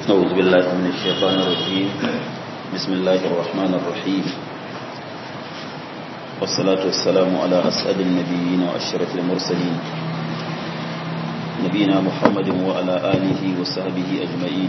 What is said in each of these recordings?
أعوذ بالله من الشيطان الرجيم بسم الله الرحمن الرحيم والصلاة والسلام على أسعد النبيين وأشرف المرسلين نبينا محمد وعلى آله وصحبه أجمعين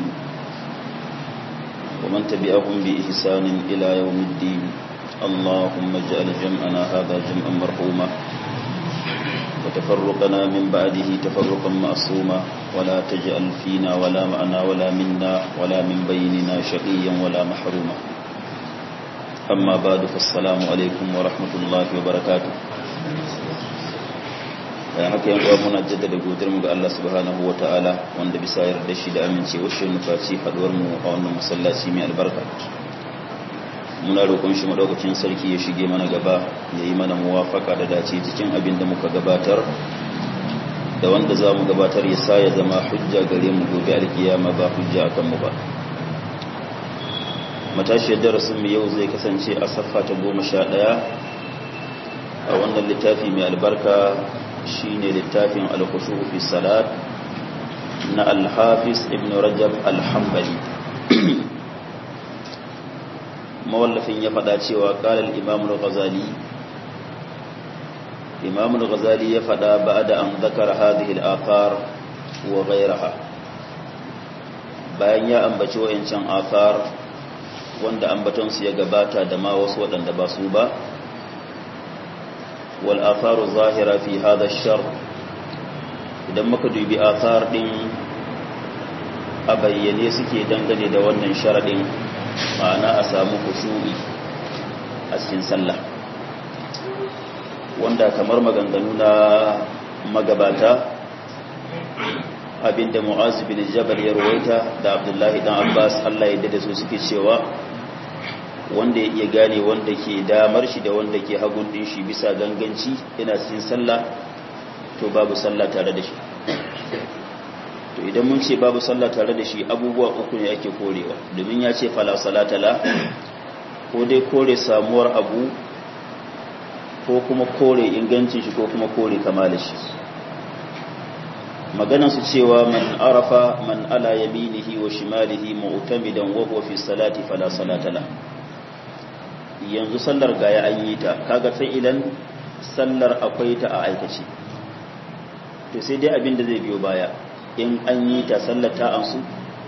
ومن تبعهم بإحسان إلى يوم الدين اللهم اجعل جمعنا هذا جمعا مرحوما وتفرقنا من بعده تفرقا معصوما ولا تجعل فينا ولا معنا ولا منا ولا من بيننا شقيا ولا محروما أما بعد فالسلام عليكم ورحمة الله وبركاته bayan haka yan uwa muna jaddada godiyar mu ga Allah subhanahu wataala wanda bisa yarda shi da amincewa shi mu faci haduwar mu a wannan masallaci mai albarka muna roƙon shi madaukakin sarki ya shige mana gaba ya yi mana muwafaka da dace cikin abin da muka gabatar da wanda za mu gabatar ya sa ya zama hujja gare mu gobe alkiyama ba hujja akan mu ba matashiyar darasin mu yau zai kasance a saffa ta goma sha ɗaya a wannan littafi mai albarka shine littafin al-khushu fi salat na al-hafiz ibn rajab al-hanbali mawallafin ya faɗa cewa ƙalar imamul ghazali imamul ghazali ya faɗa ba da an zakar hadhihi al-athar wa ghayraha bayan ya ambaci wayancan athar wanda ambaton su ya gabata da ma wasu waɗanda ba su ba wal atharu zahira fi hadha ash-shar idan muka dubi athar din a bayyane suke dangane da wannan sharadin ma'ana a samu kusuri a cikin sallah wanda kamar maganganu na magabata abinda mu'az bin jabal ya rawaita da abdullahi dan abbas Allah ya dade su suke cewa wanda ya iya gane wanda ke damar shi da wanda ke hagun din shi bisa ganganci yana cikin sallah to babu sallah tare da shi to idan mun ce babu sallah tare da shi abubuwa uku ne ake korewa domin ya ce fala salata la ko dai kore samuwar abu ko kuma kore ingancin shi ko kuma kore kamalin shi maganan su cewa man arafa man ala yaminihi wa shimalihi mu'tamidan wa huwa fi salati fala salata la yanzu sallar gaya an yi ta kaga idan sallar akwai ta a aikace to sai dai abin da zai biyo baya in an yi ta sallar ta amsu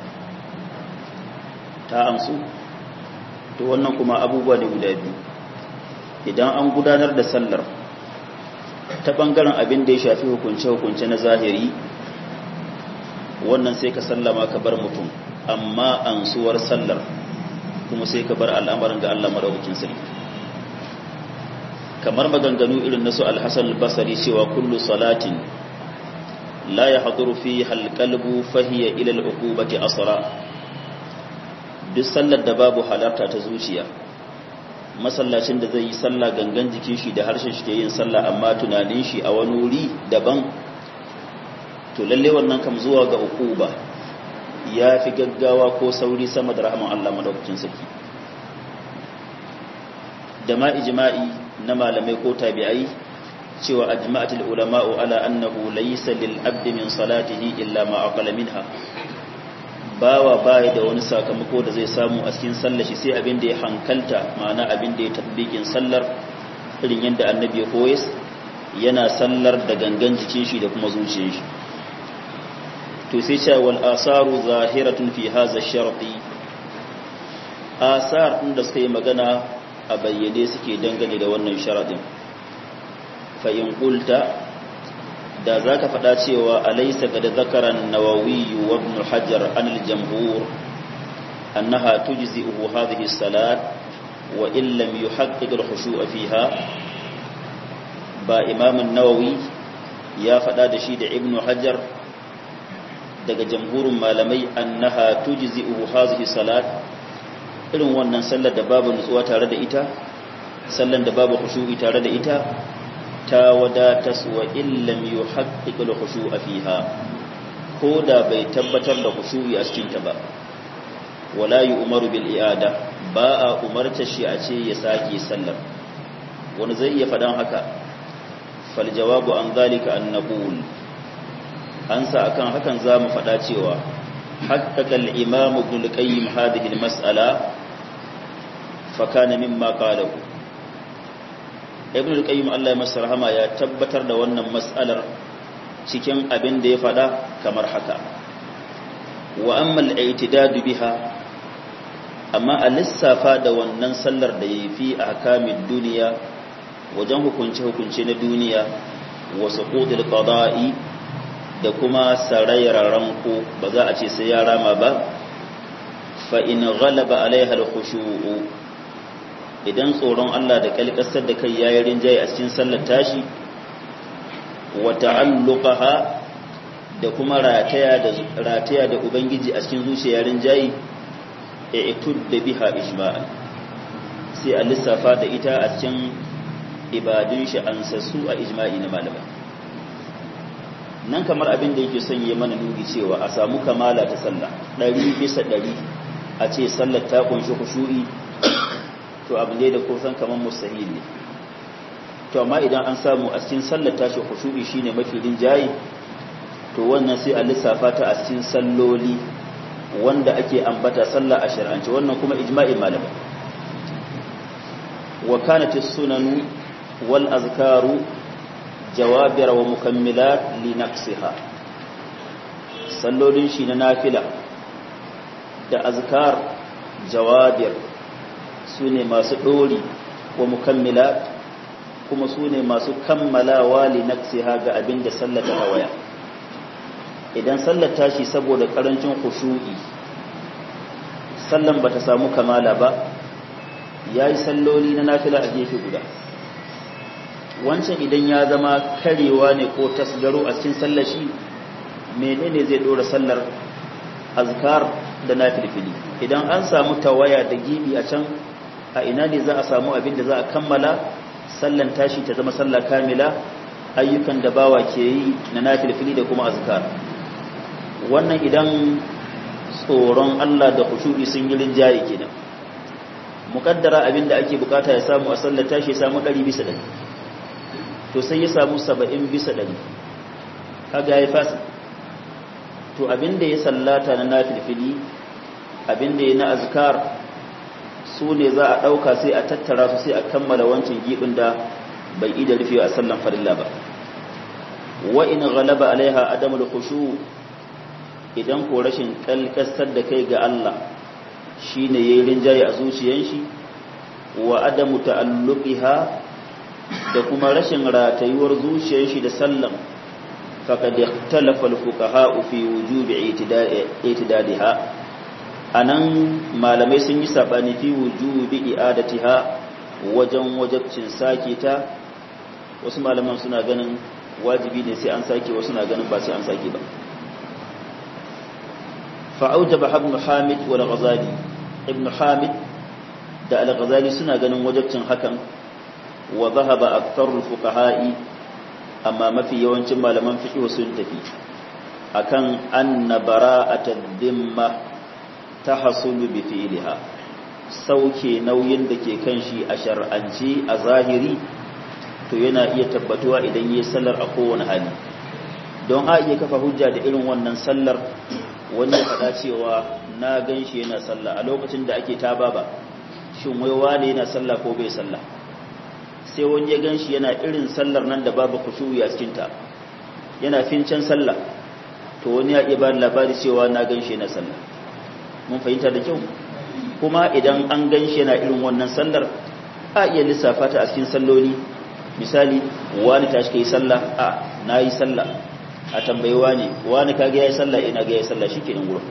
ta amsu to wannan kuma abubuwa ne guda biyu idan an gudanar da sallar ta bangaren abin da ya shafi hukunce-hukunce na zahiri wannan sai ka sallama ka bar mutum amma ansuwar sallar kuma sai ka bar al'amarin ga Allah madaukakin sarki kamar maganganu irin nasu al-Hasan al-Basri cewa kullu salatin la yahduru fiha al-qalbu fahiya ila al-uqubati asra duk sallar da babu halarta ta zuciya masallacin da zai yi sallah gangan jikin shi da harshen shi ke yin sallah amma tunanin shi a wani wuri daban to lalle wannan kam zuwa ga uquba ya fi gaggawa ko sauri sama da rahman Allah madaukakin sarki da ma ijma'i na malamai ko tabi'ai cewa ajma'atul ulama'u ala annahu laysa lil abdi min salatihi illa ma aqala minha bawa bai da wani sakamako da zai samu a cikin sallar shi sai abin da ya hankalta ma'ana abin da ya tabbikin sallar irin yadda annabi ya koyes yana sallar da gangan jikin shi da kuma zuciyar shi to sai cewa wal asaru zahiratun fi hadha sharti asar din da suka yi magana a bayyane suke dangane da wannan sharadin fa in qulta da zaka faɗa cewa alaysa qad zakara an-nawawi wa ibn hajar an al-jamhur annaha tujzi'uhu hadhihi as-salat wa in lam yuhaqqiq al-khushu'a fiha ba imam an-nawawi ya faɗa da shi da ibn hajar daga jamhurin malamai annaha tujzi'uhu hadhihi salat irin wannan sallar da babu nutsuwa tare da ita sallar da babu khushu'i tare da ita ta wadata wa illam yuhaqqiq al-khushu'a fiha ko da bai tabbatar da khushu'i a cikin ta ba wala yu'maru bil i'ada ba a umarta shi a ce ya sake sallar wani zai iya fadan haka fal jawabu an zalika an naqul ansa akan hakan za mu faɗa cewa حقق الإمام ابن القيم هذه المسألة فكان مما قاله ابن القيم الله يمسر هما يا تبتر da wannan mas'alar cikin abin da ya fada kamar haka wa amma al-i'tidad biha amma a lissafa da wannan sallar da yayi fi ahkamid duniya wajen hukunce hukunce na duniya wa suqudil qada'i da kuma sarayyar ranko ba za a ce sai ya rama ba fa in ghalaba alaiha al-khushu'u idan tsoron Allah da kalkasar da kai yayin rinjaye a cikin sallar tashi wa ta'alluqaha da kuma rataya da rataya da ubangiji a cikin zuciyar rinjaye i'tud biha ijma'an sai a lissafa da ita a cikin ibadun shi ansassu a ijma'i na malamai nan kamar abin da yake son yi mana nuni cewa a samu kamala ta sallah ɗari bisa ɗari a ce sallar ta kunshi kushu'i to abu ne da kusan kamar mustahil ne to amma idan an samu a cikin sallar ta shi kushu'i shine mafi rinjaye to wannan sai a lissafa ta a cikin salloli wanda ake ambata sallah a shari'ance wannan kuma ijma'in malamai wa kanat as-sunan wal azkaru jawabir wa mukammilat li naqsiha sallolin shi na nafila da azkar jawabir sune masu dori wa mukammilat kuma sune masu kammalawa li naqsiha ga abinda sallata waya idan sallar tashi saboda karancin khushu'i sallan bata samu kamala ba yayi salloli na nafila a gefe guda wancan idan ya zama karewa ne ko tasgaro a cikin sallar shi menene zai dora sallar azkar da nafilfili idan an samu tawaya da gibi a can a ina ne za a samu abin da za a kammala sallan tashi ta zama sallah kamila ayyukan da bawa ke yi na nafilfili da kuma azkar wannan idan tsoron Allah da khushu'i sun yi rinjaye kenan mukaddara abin da ake bukata ya samu a sallar tashi ya samu 100 bisa 100 to sai ya samu 70 bisa 100 kaga yayi fasa to abin da ya sallata na nafilfili abin da ya na azkar su ne za a dauka sai a tattara su sai a kammala wancan gibin da bai ida rufe a sallan farilla ba wa in ghalaba alaiha adamul khushu' idan ko rashin kalkasar da kai ga Allah shi ne ya yi rinjaye a zuciyan shi wa adamu ta'alluqiha da kuma rashin ratayuwar zuciyar shi da sallam faqad ikhtalafa al-fuqaha fi wujubi i'tidadiha anan malamai sun yi sabani fi wujubi i'adatiha wajen wajabcin sake ta wasu malaman suna ganin wajibi ne sai an sake wasu na ganin ba sai an sake ba فأوجب ابن حامد والغزالي ابن حامد da al-ghazali suna ganin wajabcin hakan wa zahaba aktharul fuqaha'i amma mafi yawancin malaman fiqh sun tafi akan anna bara'atad dimma tahsulu bi fi'liha sauke nauyin da ke kan shi a shar'anci a zahiri to yana iya tabbatuwa idan yayi sallar a kowane hali don a iya kafa hujja da irin wannan sallar wani ya faɗa cewa na gan shi yana sallah a lokacin da ake taba ba shin wai wane yana sallah ko bai sallah sai wani ya gan shi yana irin sallar nan da babu kushuyi a cikinta yana fincen sallah to wani ya iya ba labari cewa na gan shi yana sallah mun fahimta da kyau kuma idan an gan shi yana irin wannan sallar a iya lissafa ta a cikin salloli misali wani tashi kai sallah a na yi sallah a tambayi wani wani kage yayi sallah ina ga yayi sallah shikenan gurin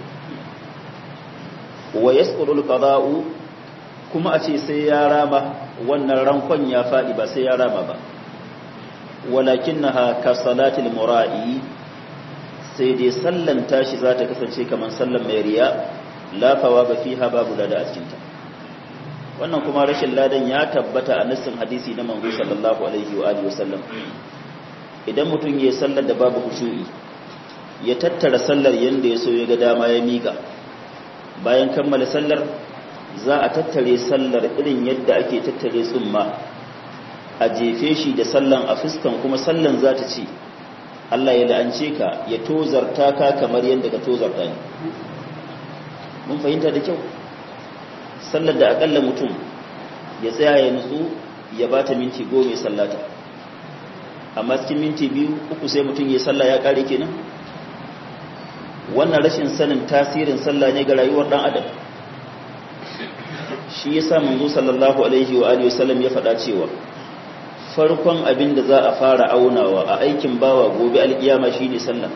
wa yasqulu alqada'u kuma a ce sai ya rama wannan rankon ya fadi ba sai ya rama ba walakinnaha ka salatil mura'i sai dai sallan tashi za ta kasance kaman sallan mai riya la thawaba fiha babu lada a cikin ta wannan kuma rashin ladan ya tabbata a nassin hadisi na manzo sallallahu alaihi wa alihi wasallam idan mutum ya sallar da babu khushu'i ya tattara sallar yanda ya so ya ga dama ya mika bayan kammala sallar za a tattare sallar irin yadda ake tattare tsumma a jefe shi da sallan a fuskan kuma sallan za ta ce Allah ya la'ance ka ya tozarta ka kamar yadda ka tozarta ni mun fahimta da kyau sallar da akalla mutum ya tsaya ya nutsu ya ba ta minti goma ya sallata amma cikin minti biyu uku sai mutum ya salla ya kare kenan wannan rashin sanin tasirin sallah ne ga rayuwar dan adam shi yasa manzo sallallahu alaihi wa alihi wasallam ya faɗa cewa farkon abin da za a fara aunawa a aikin bawa gobe alkiyama shine sallah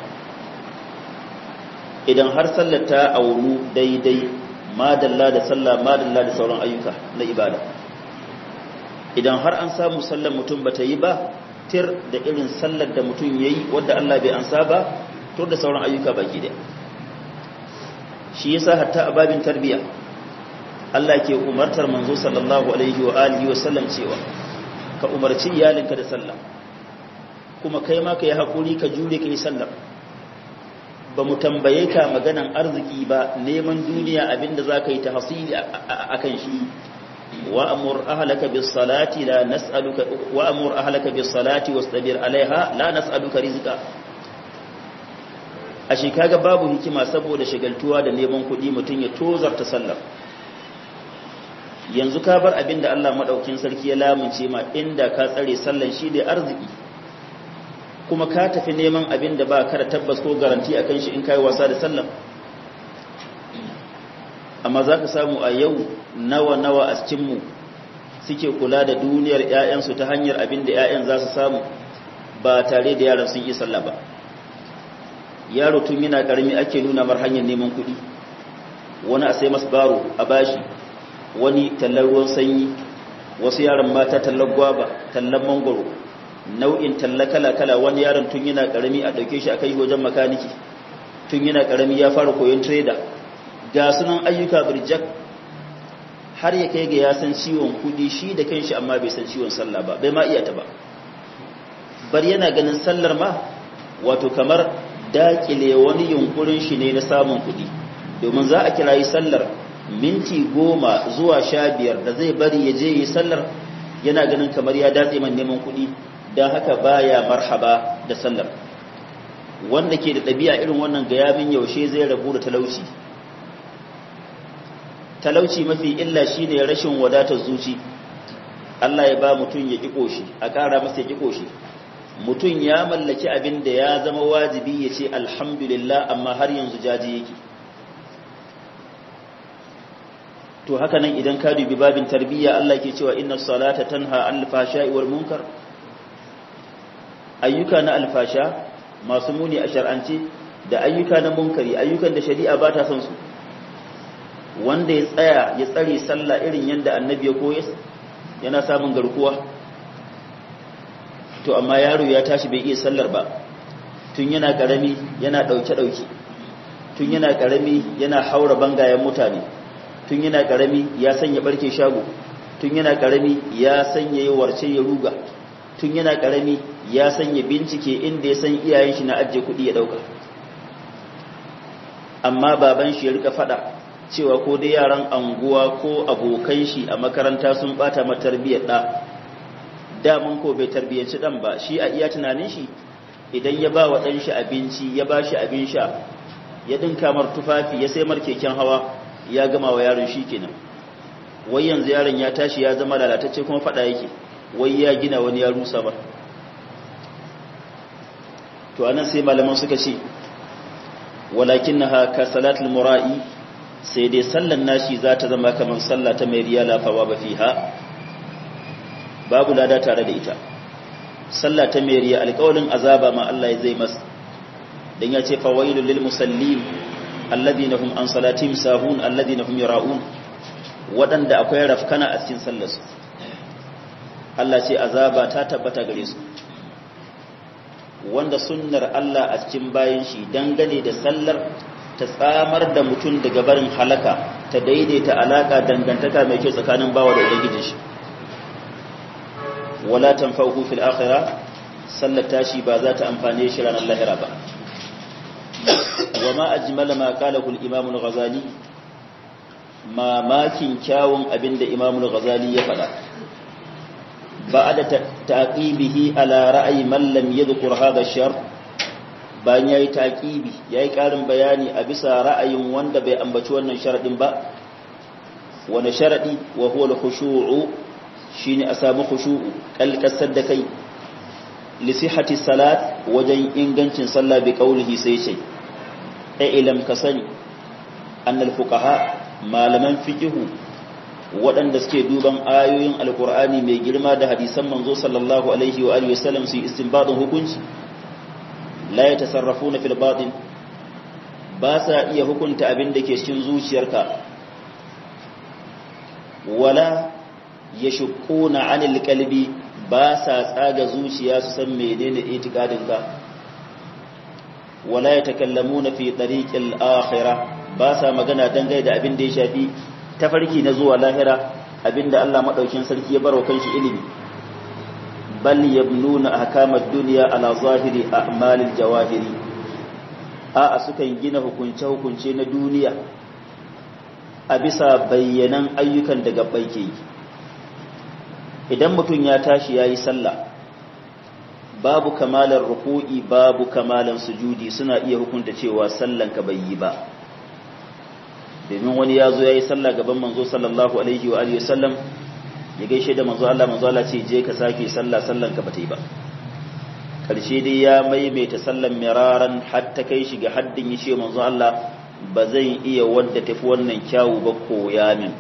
idan har sallar ta aunu daidai madalla da sallah madalla da sauran ayyuka na ibada idan har an samu sallar mutum bata yi ba tir da irin sallar da mutum yayi wanda Allah bai ansa ba to da sauran ayyuka baki da shi yasa hatta a babin tarbiyya Allah ke umartar manzo sallallahu alaihi wa alihi wa sallam cewa ka umarci iyalinka da sallah kuma kai ma ka yi hakuri ka jure ka yi sallar ba mu tambaye ka maganan arziki ba neman duniya abinda za ka yi ta hasili a kan shi wa'amur ahalaka bis salati la nas'aluka wa'amur ahalaka bis salati wastabir alaiha la nas'aluka rizqa a shi kaga babu hikima saboda shagaltuwa da neman kuɗi mutum ya tozarta sallar yanzu ka bar abinda Allah madaukin sarki ya lamunce ma inda ka tsare sallan shi da arziki kuma ka tafi neman abin da ba ka da tabbas ko garanti akan shi in kai wasa da sallah amma za ka samu a yau nawa-nawa a cikinmu suke kula da duniyar 'ya'yansu ta hanyar abin da 'ya'yan za su samu ba tare da yaran sun yi sallah ba yaro tun yana karami ake nuna mar hanyar neman kuɗi wani a sai masu baro a bashi wani tallar ruwan sanyi wasu yaran mata tallar gwaba tallar mangoro nau'in talla kala-kala wani yaron tun yana karami a dauke shi a kai wajen makaniki tun yana karami ya fara koyon trader ga sunan ayyuka birjak har ya kai ga ya san ciwon kudi shi da kanshi amma bai san ciwon sallah ba bai ma iya ta ba bar yana ganin sallar ma wato kamar dakile wani yunkurin shi ne na samun kudi domin za a kirayi sallar minti goma zuwa sha biyar da zai bari ya je yi sallar yana ganin kamar ya datse man neman kudi don haka baya marhaba da sallar wanda ke da ɗabi'a irin wannan ga yamin yaushe zai rabu da talauci talauci mafi illa shine rashin wadatar zuci Allah ya ba mutum ya ƙi shi a ƙara masa ya ƙi shi mutum ya mallaki abin da ya zama wajibi ya ce alhamdulillah amma har yanzu jaji yake to haka nan idan ka dubi babin tarbiyya Allah ke cewa inna salata tanha anil fahsha'i wal munkar ayyuka na alfasha masu muni a shar'ance da ayyuka na munkari ayyukan da shari'a ba ta son su wanda ya tsaya ya tsare sallah irin yadda annabi ya koya yana samun garkuwa to amma yaro ya tashi bai iya sallar ba tun yana karami yana dauke dauke tun yana karami yana haura bangayen mutane tun yana karami ya sanya barke shago tun yana karami ya sanya yi warce ya ruga tun yana karami ya sanya bincike inda ya san iyayen shi na ajiye kuɗi ya ɗauka amma baban shi ya rika faɗa cewa ko dai yaran anguwa ko abokan shi a makaranta sun bata ma tarbiyyar ɗa damun ko bai tarbiyyanci ɗan ba shi a iya tunanin shi idan ya ba wa ɗan shi abinci ya ba shi abin sha ya ɗinka mar tufafi ya sai mar keken hawa ya gama wa yaron shi kenan wai yanzu yaron ya tashi ya zama lalatacce kuma faɗa yake wai ya gina wani ya rusa ba to anan sai malaman suka ce walakinnaha ka salatul mura'i sai dai sallan nashi za ta zama kamar sallah ta mai riyala fawa ba fiha babu lada tare da ita sallah ta mai riya alƙawalin azaba ma Allah ya zai masa dan ya ce fawailul lil musallin alladhina hum an salatihim sahun alladhina hum yura'un wadanda akwai rafkana a cikin sallarsu Allah ce azaba ta tabbata gare su wanda sunnar Allah a cikin bayan shi dangane da sallar ta tsamar da mutum daga barin halaka ta daidaita alaka dangantaka mai kyau tsakanin bawa da ubangijin shi wala tanfa'u fil akhirah sallar tashi ba za ta amfane shi ranar lahira ba wama ajmala ma qalahu al-imam al-ghazali mamakin kyawun abinda imam al-ghazali ya faɗa بعد تعقيبه على رأي من لم يذكر هذا الشر bayan yayi taqibi yayi karin bayani a bisa ra'ayin wanda bai ambaci wannan sharadin ba wani sharadi wa huwa al-khushu'u shine a samu khushu'u kalkasar da kai li sihhati salat wajen ingancin sallah bi qaulihi sai ce ai ilam ka sani annal fuqaha malaman fiqhu waɗanda suke duban ayoyin alkur'ani mai girma da hadisan manzo sallallahu alaihi wa alihi wasallam su istinbadin hukunci la yatasarrafuna fil batin ba sa iya hukunta abin da ke cikin zuciyarka wala yashquna anil qalbi ba sa tsaga zuciya su san menene itikadin ka wala yatakallamuna fi tariqil akhirah ba sa magana dangane da abin da ya shafi tafarki na zuwa lahira abinda Allah madaukin sarki ya barwa kanshi ilimi bal yabnuna ahkamad dunya ala zahiri a'malil jawahiri a sukan gina hukunce hukunce na duniya a bisa bayyanan ayyukan da gabbai ke yi idan mutum ya tashi yayi sallah babu kamalar ruku'i babu kamalan sujudi suna iya hukunta cewa sallan ka bai yi ba domin wani ya zo ya yi sallah gaban manzo sallallahu alaihi wa alihi sallam ya gaishe da manzo Allah manzo Allah ce je ka sake sallah sallan ka bata yi ba karshe dai ya maimaita sallan miraran hatta kai shi ga haddin ya ce manzo Allah ba zan iya wadda tafi wannan kyawu ba koya min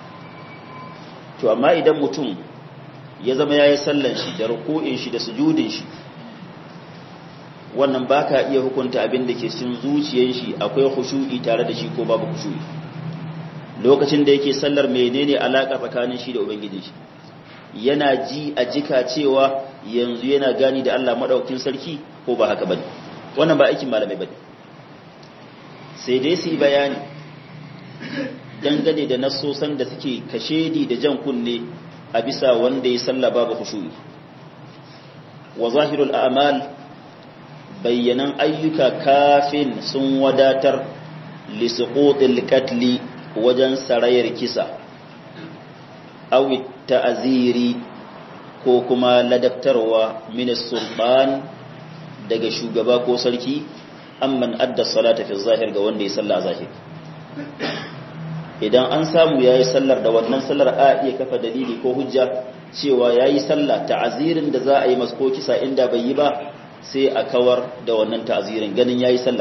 to amma idan mutum ya zama ya yi sallan shi da ruku'in shi da sujudin shi wannan ba ka iya hukunta abin da ke sun zuciyar shi akwai khushu'i tare da shi ko babu khushu'i lokacin da yake sallar menene alaka tsakanin shi da ubangiji shi yana ji a jika cewa yanzu yana gani da Allah madaukakin sarki ko ba haka bane wannan ba aikin malamai bane sai dai su yi bayani dangane da nassosan da suke kashedi da jan kunne a bisa wanda ya salla babu khushu'i wa zahirul a'mal bayyanan ayyuka kafin sun wadatar lisuqutil katli wajen sarayar kisa awi ta'aziri ko kuma ladabtarwa min sultan daga shugaba ko sarki amman adda salata fi zahir ga wanda ya salla zahir idan an samu yayi sallar da wannan sallar a iya kafa dalili ko hujja cewa yayi sallah ta'azirin da za a yi masko kisa inda bai yi ba sai a kawar da wannan ta'azirin ganin yayi sallar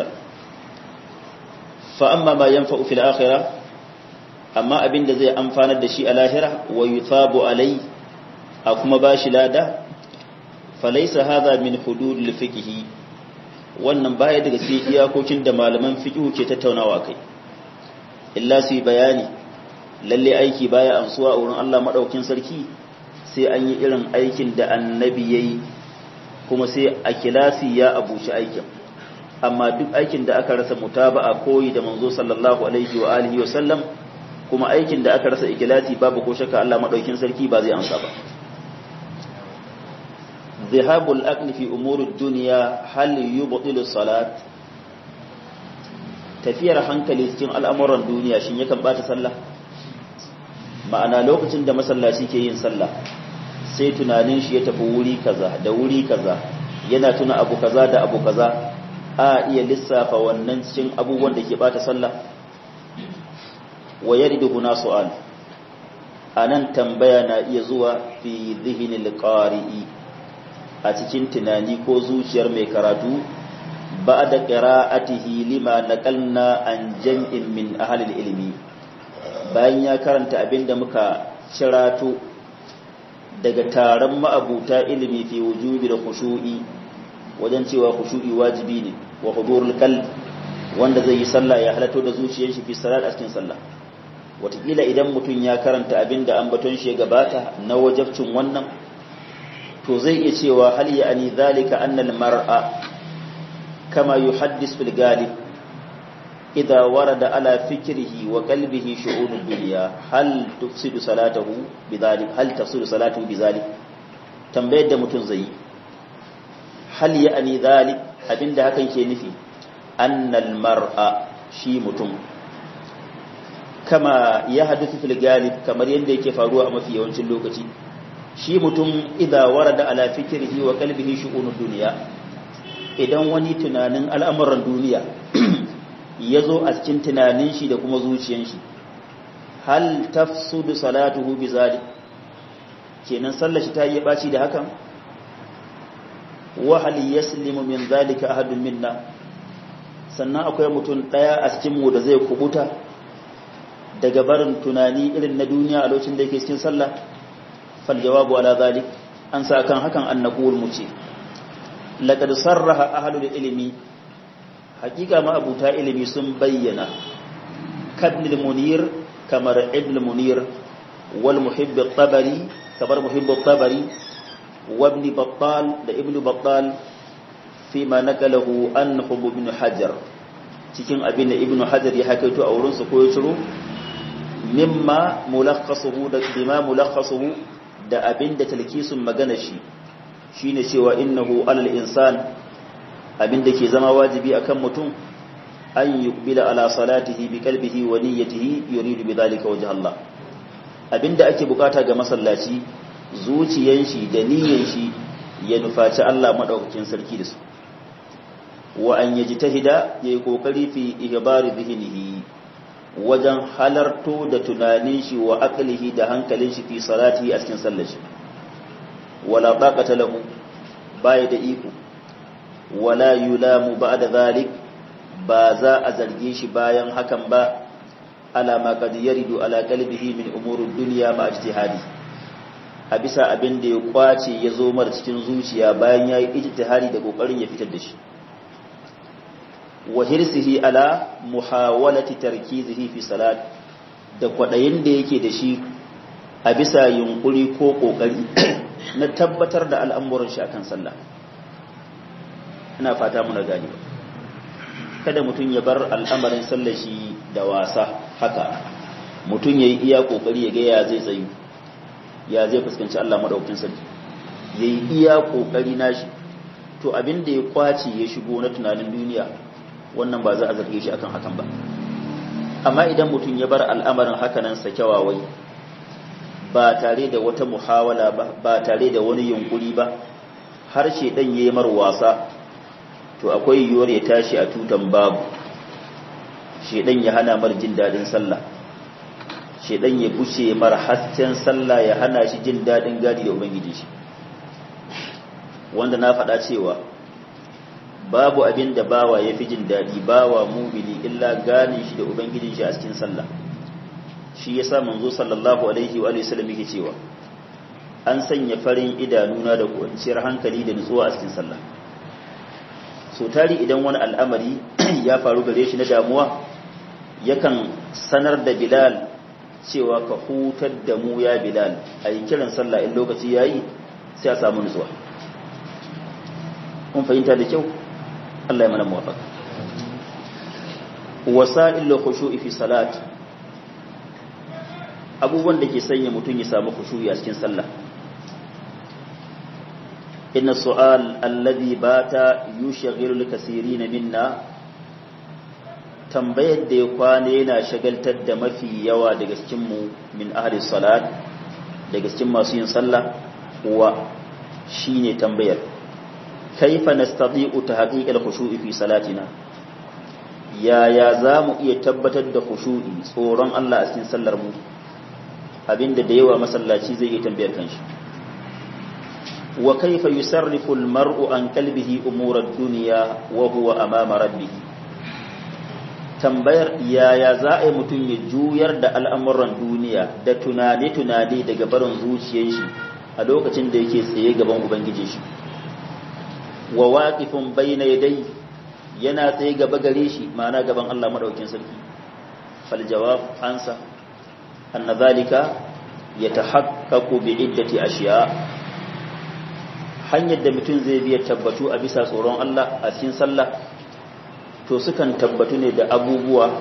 fa amma ma yanfa'u fil akhirah amma abinda zai amfanar da shi a lahira wa yuthabu alai a kuma bashi lada falaysa hadha min hududil fiqh wannan baya daga cikin iyakokin da malaman fiqh ke tattaunawa kai illa su bayani lalle aiki baya amsuwa a wurin Allah madaukin sarki sai an yi irin aikin da annabi yayi kuma sai a kilasi ya abuci aikin amma duk aikin da aka rasa mutaba'a koyi da manzo sallallahu alaihi wa alihi wa sallam kuma aikin da aka rasa ikilasi babu ko shakka Allah madaukin sarki ba zai amsa ba zihabul aqli fi umuri dunya hal yubtilu salat tafiyar hankali cikin al'amuran duniya shin yakan bata sallah ma'ana lokacin da masallaci ke yin sallah sai tunanin shi ya tafi wuri kaza da wuri kaza yana tuna abu kaza da abu kaza a iya lissafa wannan cikin abubuwan da ke bata sallah wa yaridu huna su'al anan tambaya na iya zuwa fi dhihnil qari'i a cikin tunani ko zuciyar mai karatu ba'da qira'atihi lima naqalna an jam'in min ahli ilmi bayan ya karanta abinda muka cirato daga taron ma'abuta ilimi fi wujubi da khushu'i wajen cewa khushu'i wajibi ne wa hudurul qalb wanda zai yi sallah ya halato da zuciyar shi fi salat a cikin sallah watakila idan mutum ya karanta abinda ambaton shi ya gabata na wajabcin wannan to zai iya cewa hal ya ani zalika anna al mar'a kama yuhaddis fil galib idha warada ala fikrihi wa qalbihi shu'un dunya hal tufsidu salatahu bidhalik hal tafsidu salatuhu bidhalik tambayar da mutum zai hal ya ani zalik abinda hakan ke nufi annal mar'a shi mutum kama ya hadithu fil galib kamar yadda yake faruwa a mafi yawancin lokaci shi mutum idza warada ala fikrihi wa qalbihi shu'unud dunya idan wani tunanin al'amuran duniya ya zo a cikin tunanin shi da kuma zuciyan shi hal tafsudu salatuhu bi zalik kenan sallar shi ta yi baci da hakan wa hal yaslimu min zalika ahadun minna sannan akwai mutum daya a cikin mu da zai kubuta daga barin tunani irin na duniya a lokacin da yake cikin sallah fal jawabu ala zalik an sa kan hakan an naqul mu ce laqad sarraha ahlul ilmi haqiqa ma abuta ilimi sun bayyana kadnil munir kamar ibn munir wal muhibb at-tabari kamar muhibb at-tabari wa ibn battal da ibn battal fi ma nakalahu an hub ibn hajar cikin abin da ibn hajar ya hakaito a wurin su ko ya ciro mimma mulakhasuhu da bima mulakhasuhu da abin da talkisun magana shi shine cewa innahu alal insan abin da ke zama wajibi akan mutum an yuqbila ala salatihi bi qalbihi wa niyyatihi yuridu bidhalika wajha Allah abinda ake bukata ga masallaci zuciyan shi da niyyan shi ya nufaci Allah madaukakin sarki da su wa an yajtahida yayi kokari fi ihbari dhihnihi wajen halarto da tunanin shi wa aqlihi da hankalin shi fi salatihi a cikin sallar shi wala taqata lahu baya da iko wala yulamu ba'da dhalik ba za a zarge shi bayan hakan ba ala ma qad yaridu ala qalbihi min umurud dunya ma ijtihadi a bisa abin da ya kwace ya zo mar cikin zuciya bayan yayi ijtihadi da kokarin ya fitar da shi wa hirsihi ala muhawalati tarkizihi fi salat da kwadayin da yake da shi a bisa yunkuri ko kokari na tabbatar da al'amuran shi akan sallah ina fata muna gani kada mutum ya bar al'amarin sallar shi da wasa haka mutum yayi iya kokari ya ga ya zai tsayu ya zai fuskanci Allah madaukakin sarki yayi iya kokari nashi to abin da ya kwace ya shigo na tunanin duniya wannan ba za a zarge shi akan hakan ba amma idan mutum ya bar al'amarin hakanan sakewawai ba tare da wata muhawala ba ba tare da wani yunkuri ba har shedan yayi mar wasa to akwai yiwuwar ya tashi a tutan babu shedan ya hana mar jin dadin sallah shedan ya bushe mar hasken sallah ya hana shi jin dadin gadi da ubangiji shi wanda na faɗa cewa babu abin da bawa ya fi jin daɗi bawa mumini illa gane shi da ubangijin shi a cikin sallah shi ya sa manzo sallallahu alaihi wa sallam yake cewa an sanya farin idanuna da kwanciyar hankali da nutsuwa a cikin sallah so tari idan wani al'amari ya faru gare shi na damuwa yakan sanar da bilal cewa ka hutar da mu ya bilal a yi kiran sallah in lokaci yayi sai a samu nutsuwa kun fahimta da kyau Allah ya mana muwafaka wasa'il khushu'i fi salat abubuwan da ke sanya mutum ya samu khushu'i a cikin sallah inna su'al alladhi bata yushghilu al-kaseerin minna tambayar da ya kwana yana shagaltar da mafi yawa daga cikin mu min ahli salat daga cikin masu yin sallah wa shine tambayar kaifa nastati'u tahqiq al-khushu'i fi salatina yaya zamu iya tabbatar da khushu'i tsoron Allah a cikin sallar mu abinda da yawa masallaci zai iya tambayar kanshi wa kaifa yusarrifu al-mar'u an qalbihi umur ad-dunya wa huwa amama rabbih tambayar yaya za a yi mutum ya juyar da al'amuran duniya da tunane-tunane daga barin zuciyar shi a lokacin da yake tsaye gaban ubangiji shi wa waqifun bayna yadai yana tsaye gaba gare shi ma'ana gaban Allah madaukakin sarki fal jawab ansa anna zalika yatahaqqaqu bi iddati ashiya hanyar da mutum zai biya tabbatu a bisa tsoron Allah a cikin sallah to sukan tabbatu ne da abubuwa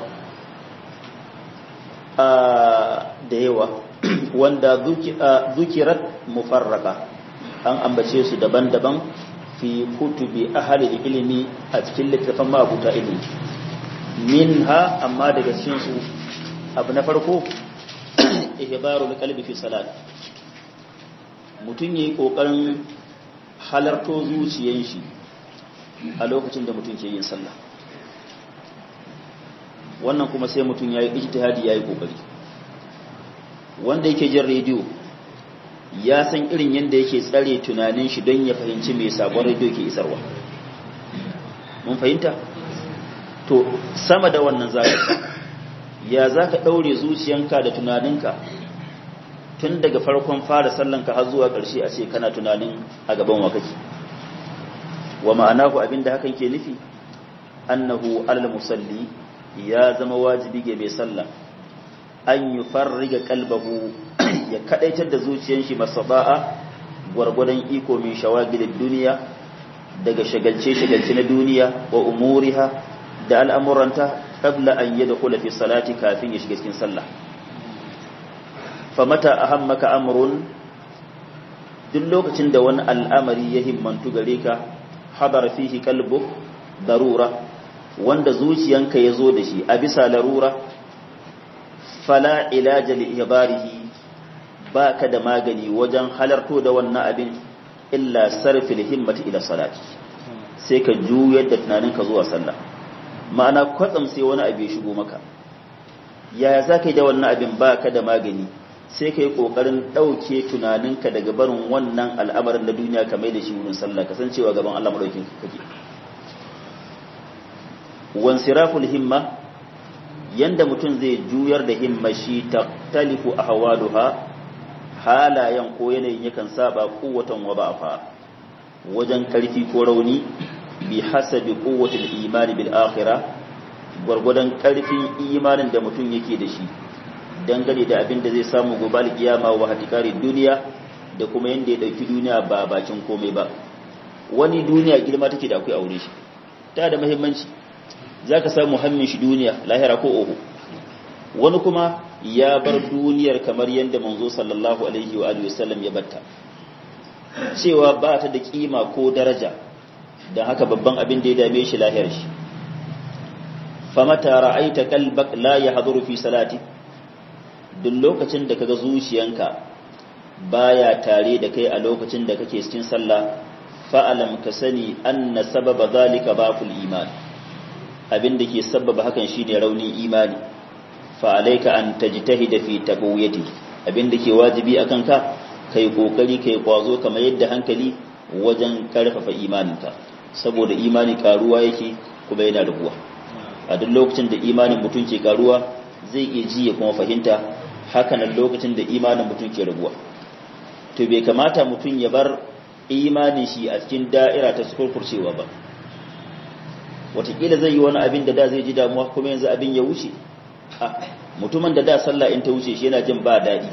da yawa wanda zukirat mufarraka an ambace su daban-daban fi kutubi ahli ilimi a cikin littafin mabuta ilimi minha amma daga cikin su abu na farko ihbarul qalbi fi salat mutun yayi kokarin halarto zuciyan shi a lokacin da mutum ke yin sallah wannan kuma sai mutum ya yi ijtihadi ya yi kokari wanda yake jin rediyo ya san irin yadda yake tsare tunanin shi don ya fahimci mai sabon rediyo ke isarwa mun fahimta to sama da wannan zaka ya zaka daure zuciyanka da tunaninka tun daga farkon fara sallanka har zuwa ƙarshe a ce kana tunanin a gaban wa kake wa ma'anahu abinda hakan ke nufi annahu alal musalli ya zama wajibi ga mai sallah an yi farriga kalbahu ya kadaitar da zuciyar shi masaba'a gwargwadon iko min shawagilin duniya daga shagalce-shagalce na duniya wa umuriha da al'amuranta qabla an yi da kula fi salati kafin ya shiga cikin sallah famata a hammaka amurun duk lokacin da wani al'amari ya himmantu gare ka hadar fihi kalbu darura wanda zuciyanka ya zo da shi a bisa larura fala ilaja li ibarihi ba ka da magani wajen halarto da wannan abin illa sarfil himmati ila salati sai ka juyar da tunaninka zuwa sallah ma'ana kwatsam sai wani abu ya shigo maka yaya za ka yi da wannan abin ba ka da magani sai ka yi ƙoƙarin ɗauke tunaninka daga barin wannan al'amarin na duniya ka mai da shi wurin sallah kasancewa gaban Allah maɗaukin kake wansiraful himma yanda mutum zai juyar da himma shi taktalifu ahwaluha halayen ko yanayin yakan saba kuwatan wa ba'fa wajen karfi ko rauni bi hasabi quwwatil imani bil akhirah gwargwadon karfin imanin da mutum yake da shi dangane da abin da zai samu gobe alkiyama wa hatikari duniya da kuma yanda ya dauki duniya ba bakin komai ba wani duniya girma take da akwai aure shi ta da muhimmanci za ka samu hammin shi duniya lahira ko oho wani kuma ya bar duniyar kamar yadda manzo sallallahu alaihi wa alihi wasallam ya batta cewa ba ta da kima ko daraja don haka babban abin da ya dame shi lahiyar shi famata ra'aita qalbak la yahduru fi salati duk lokacin da kaga zuciyanka baya tare da kai a lokacin da kake cikin sallah fa'alam ka sani anna sababa zalika baqul iman abin da ke sabbaba hakan shine raunin imani fa alayka an tajtahida fi taqwiyati abin da ke wajibi akan ka kai kokari kai kwazo kamar yadda hankali wajen karfafa imaninka saboda imani karuwa yake kuma yana rabuwa a duk lokacin da imanin mutum ke karuwa zai iya ji ya kuma fahimta hakanan lokacin da imanin mutum ke rabuwa to bai kamata mutum ya bar imanin shi a cikin da'ira ta sukurkurcewa ba watakila zai yi wani abin da da zai ji damuwa kuma yanzu abin ya wuce a mutumin da da sallah in ta wuce shi yana jin ba daɗi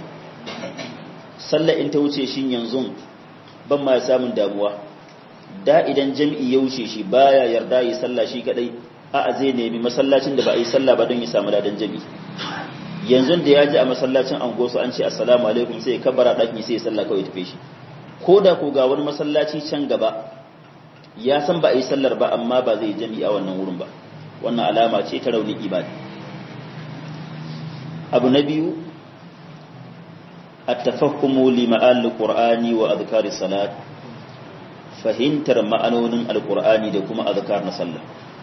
sallah in ta wuce shi yanzu ban ma samun damuwa da idan jam'i ya wuce shi baya yarda yi sallah shi kadai a zai nemi masallacin da ba a yi sallah ba don ya samu ladan jam'i yanzu da ya ji a masallacin angosu an ce assalamu alaikum sai ya kabbara ɗaki sai ya sallah kawai tafe shi ko da ko ga wani masallaci can gaba ya san ba a yi sallar ba amma ba zai jami a wannan wurin ba wannan alama ce ta raunin imani abu na biyu at-tafahhumu li ma'al qur'ani wa adhkar salat fahimtar ma'anonin alqur'ani da kuma azkar na sallah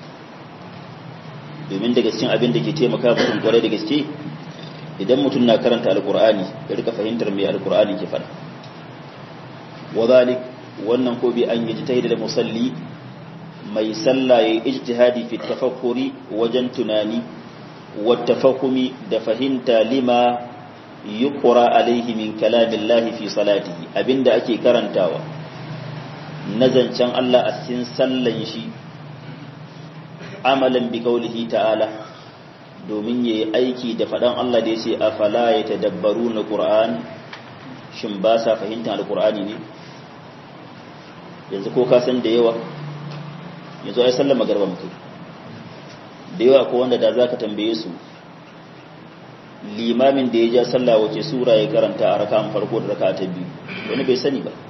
domin daga cikin abin da ke taimaka mutum kwarai da gaske idan mutum na karanta alqur'ani ya rika fahimtar me alqur'ani ke faɗa wa zalik wannan ko bi an yi da musalli mai sallah ya ijtihadi fi tafakkuri wajen tunani wa tafahumi da fahimta lima yuqra alaihi min kalamillahi fi salatihi abinda ake karantawa na zancen Allah a cikin sallan shi amalan bi qaulihi ta'ala domin yayi aiki da fadan Allah da yace afala yatadabbaruna qur'an shin ba sa fahimtar alqur'ani ne yanzu ko ka san da yawa yanzu ai sallar magarba muke da yawa ko wanda da zaka tambaye su limamin da ya ja sallah wace sura ya karanta a raka'an farko da raka'a ta biyu wani bai sani ba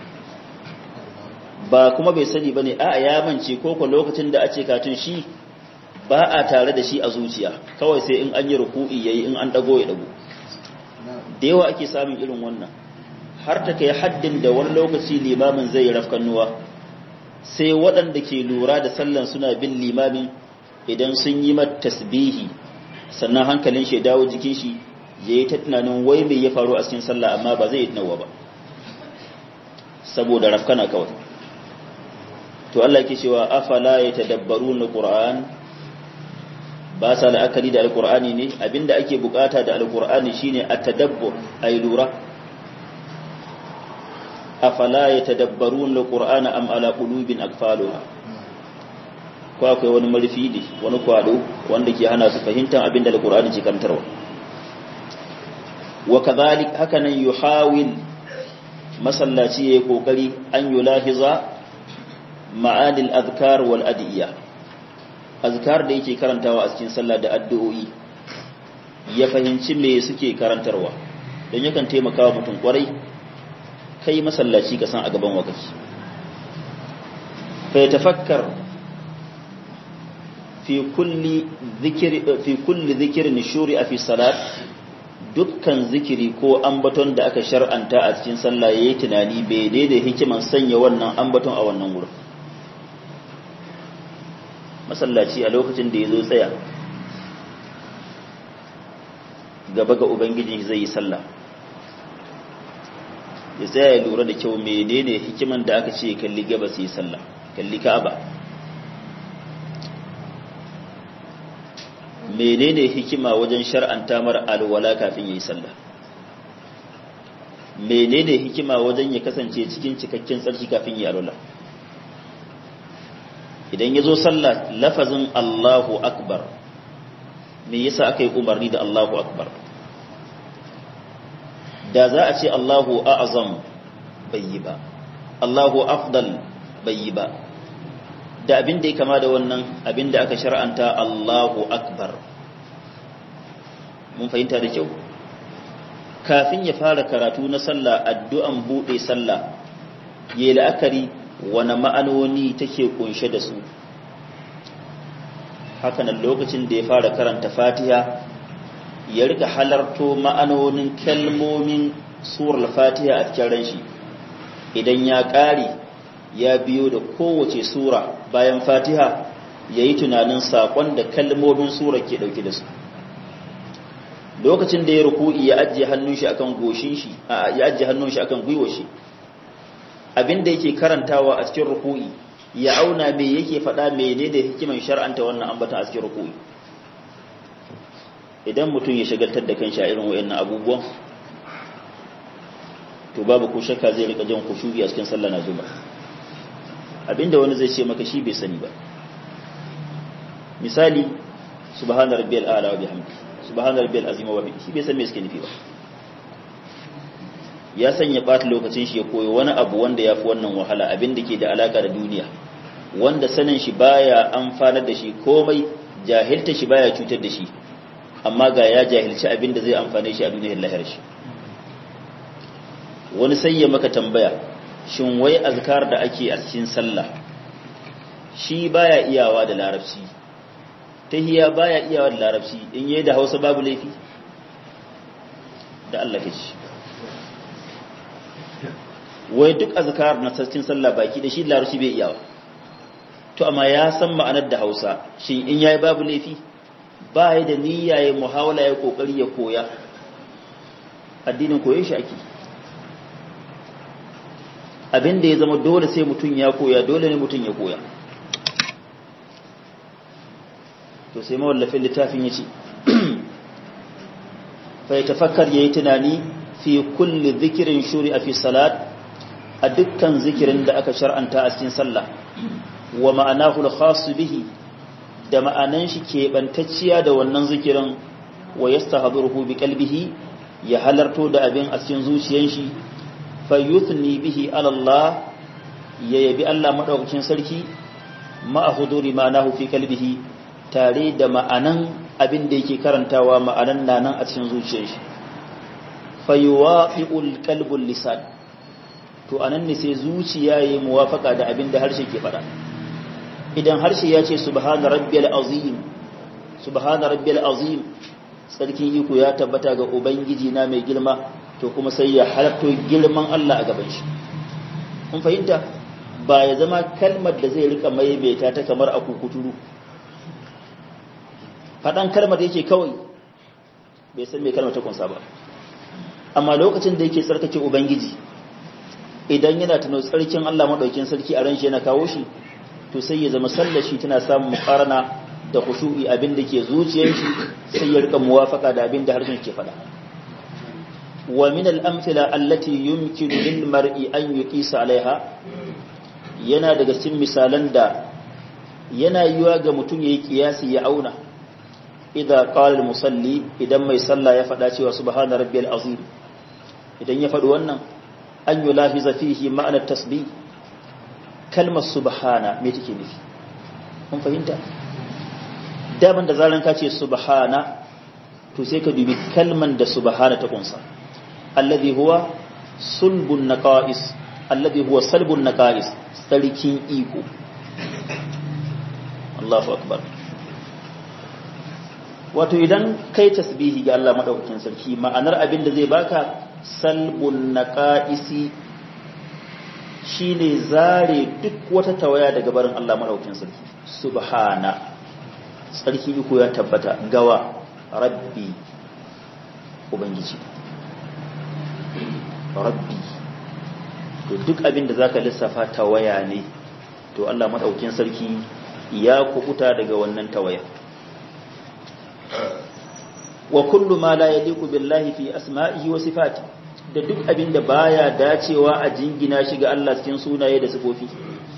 ba kuma bai sani bane a ya mance ko ko lokacin da ace katun shi ba a tare da shi a zuciya kawai sai in an yi ruku'i yayi in an dago ya dago da yawa ake samun irin wannan har ta kai haddin da wani lokaci limamin zai yi rafkannuwa sai waɗanda ke lura da sallan suna bin limamin idan sun yi mata tasbihi sannan hankalin shi dawo jikin shi ya yi ta tunanin wai mai ya faru a cikin sallah amma ba zai yi tunawa ba saboda rafkana kawai to Allah ke cewa afala ya tadabbaru na Qur'an ba sa la'akari da alqur'ani ne abinda ake bukata da alqur'ani shine at-tadabbur ay lura afala ya tadabbaru na Qur'an am ala qulubin akfaluha ko akwai wani marfi ne wani kwado wanda ke hana su fahimtar abinda alqur'ani ke karantarwa wa kadhalik hakanan yuhawil masallaci yayi kokari an yulahiza ma'anil azkar wal adiyya azkar da yake karantawa a cikin sallah da addu'o'i ya fahimci me suke karantarwa don yakan taimaka wa mutum kwarai kai masallaci ka san a gaban wakati fa tafakkar fi kulli zikri fi kulli zikrin shuri fi salat dukkan zikiri ko ambaton da aka shar'anta a cikin sallah yayi tunani bai daidai hikiman sanya wannan ambaton a wannan wurin masallaci a lokacin da ya zo tsaya gaba ga ubangiji zai yi sallah ya tsaya ya lura da kyau menene hikiman da aka ce kalli gaba su yi sallah kalli ka'aba menene hikima wajen shar'anta mara alwala kafin ya yi sallah menene hikima wajen ya kasance cikin cikakken tsarki kafin ya alwala idan ya zo sallah lafazin Allahu Akbar me yasa aka yi umarni da Allahu Akbar da za a ce Allahu A'azam bai yi ba Allahu Afdal bai yi ba da abin da ya kama da wannan abin da aka shar'anta Allahu Akbar mun fahimta da kyau kafin ya fara karatu na sallah addu'an buɗe sallah ya la'akari wani ma'anoni take kunshe da su hakanan lokacin da ya fara karanta fatiha ya rika halarto ma'anonin kalmomin surar fatiha a cikin ran shi idan ya ƙare ya biyo da kowace sura bayan fatiha ya yi tunanin saƙon da kalmomin sura ke ɗauke da su lokacin da ya ruku'i ya ajiye hannun shi akan goshin shi ya ajiye hannun shi akan gwiwar shi abin da yake karantawa a cikin ruku'i ya auna me yake faɗa mene da hikiman shar'anta wannan ambata a cikin ruku'i idan mutum ya shagaltar da kanshi a irin wayannan abubuwan to babu ko shakka zai rika jin kushugi a cikin sallah na zuba abinda wani zai ce maka shi bai sani ba misali subhana rabbiyal a'la wa bihamdi subhana rabbiyal azim wa bihamdi shi bai san me suke nufi ba ya sanya ɓata lokacin shi ya koyo wani abu wanda ya fi wannan wahala abin da ke da alaka da duniya wanda sanin shi baya amfanar da shi komai jahilta shi baya cutar da shi amma ga ya jahilci abin da zai amfane shi a duniyar lahir shi wani sai ya maka tambaya shin wai azkar da ake a cikin sallah shi baya iyawa da larabci tahiya baya iyawa da larabci in yayi da Hausa babu laifi da Allah ke shi wai duk azkar na cikin sallah baki da shi larabci bai iyawa to amma ya san ma'anar da Hausa shi in yayi babu laifi ba ya da niyya ya muhawala ya kokari ya koya addinin koyon shi ake abin da ya zama dole sai mutum ya koya dole ne mutum ya koya to sai mawallafin littafin ya ce fa ya tafakkar ya yi tunani fi kulli zikirin shuri a fi salat a dukkan zikirin da aka shar'anta a cikin sallah wa ma'anahu al bihi da ma'anan shi keɓantacciya da wannan zikirin wa yastahdiruhu bi qalbihi ya halarto da abin a cikin zuciyar shi fayyuthni bihi alallah ya yabi Allah maɗaukacin sarki ma'a huduri ma'anahu fi kalbihi tare da ma'anan abin da yake karantawa ma'anan nanan a cikin zuciyar shi fayyuwafi'ul kalbul lisan to anan ne sai zuciya yayi muwafaka da abin da harshe ke faɗa idan harshe ya ce subhana rabbiyal azim subhana rabbiyal azim sarkin iko ya tabbata ga ubangiji na mai girma to kuma sai ya halatto girman Allah a gaban shi kun fahimta ba ya zama kalmar da zai rika maimaita ta kamar a kukuturu faɗan kalmar da yake kawai bai san mai kalmar ta kunsa ba amma lokacin da yake tsarkake ubangiji idan yana tuno tsarkin Allah madaukin sarki a ran shi yana kawo shi to sai ya zama sallar shi tana samun muqarana da khushu'i abin da ke zuciyar shi sai ya rika muwafaka da abin da harshen ke faɗa wa min al-amthila allati yumkinu lil mar'i an yuqisa alaiha yana daga cikin misalan da yana yiwa ga mutum yayi kiyasi ya auna idza qala al-musalli idan mai sallah ya faɗa cewa subhana rabbiyal azim idan ya faɗi wannan an yulahiza fihi ma'anar tasbih kalmar subhana me take nufi kun fahimta daban da zaran ka ce subhana to sai ka dubi kalman da subhana ta kunsa alladhi huwa sulbun naqais alladhi huwa salbun naqais sarkin iko Allahu akbar wato idan kai tasbihi ga Allah madaukakin sarki ma'anar abin da zai baka salbun naqaisi shine zare duk wata tawaya daga barin Allah madaukakin sarki subhana sarki iko ya tabbata gawa rabbi ubangiji rabbi to duk abin da zaka lissafa tawaya ne to Allah madaukakin sarki ya kubuta daga wannan tawaya wa kullu ma la yaliqu billahi fi asma'ihi wa sifati da duk abin da baya dacewa a jingina shi ga Allah cikin sunaye da sifofi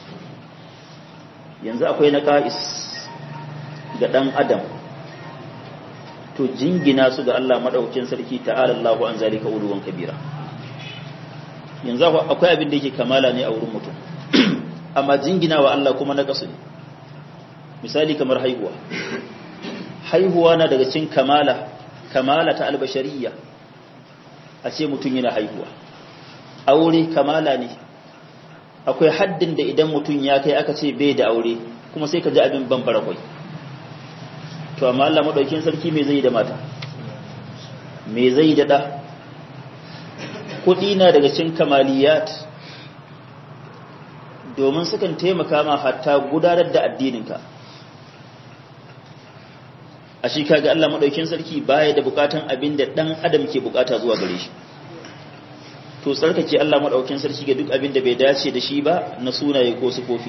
yanzu akwai naqais ga dan adam to jingina su ga Allah madaukakin sarki ta'ala Allahu an zalika uluwan kabira yanzu akwai abin da yake kamala ne a wurin mutum amma jingina wa Allah kuma na kasu ne misali kamar haihuwa haihuwa na daga cikin kamala kamala ta albashariya a ce mutum yana haihuwa aure kamala ne akwai haddin da idan mutum ya kai aka ce bai da aure kuma sai ka ji abin bambara kwai to amma Allah madaukin sarki me zai da mata me zai da da kudi na daga cikin kamaliyat domin sukan taimaka ma hatta gudanar da addininka a shi kaga Allah madaukin sarki baya da bukatan abin da dan adam ke bukata zuwa gare shi to tsarkake Allah madaukin sarki ga duk abin da bai dace da shi ba na sunaye ko sifofi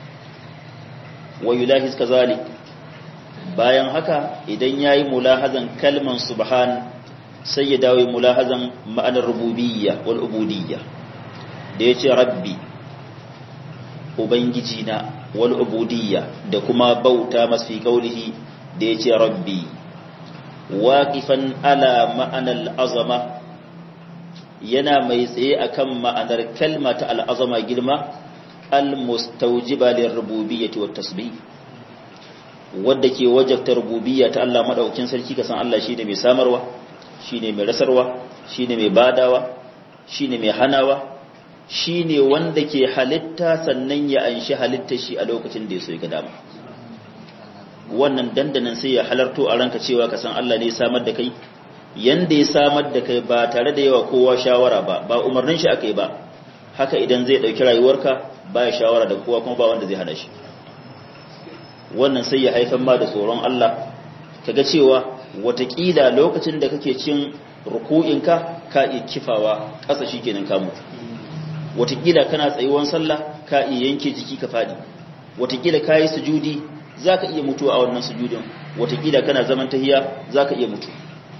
wa yulahiz kazalik bayan haka idan yayi mulahazan kalman subhan sai ya dawo mulahazan ma'anar rububiyya wal ubudiyya da yace rabbi ubangiji na wal ubudiyya da kuma bauta masu kaulihi da ya ce rabbi waƙifan ala ma'anar azama yana mai tsaye akan ma'anar kalma ta al'azama girma al-mustaujiba lil rububiyyati wat tasbih wadda ke wajabta rububiyya ta Allah madaukakin sarki kasan Allah shine mai samarwa shine mai rasarwa shine mai badawa shine mai hanawa shine wanda ke halitta sannan ya anshi halitta shi a lokacin da ya so ya ga dama wannan dandanan sai ya halarto a ranka cewa ka san Allah ne ya samar da kai yanda ya samar da kai ba tare da yawa kowa shawara ba ba umarnin shi akai ba haka idan zai dauki rayuwarka ba ya shawara da kowa kuma ba wanda zai hada shi wannan sai ya haifar ma da tsoron Allah kaga cewa watakila lokacin da kake cin ruku'inka ka iya kifawa ƙasa shikenan ka mutu watakila kana tsayuwan sallah ka iya yanke jiki ka fadi watakila kayi sujudi za ka iya mutuwa a wannan sujudin watakila kana zaman tahiya za ka iya mutu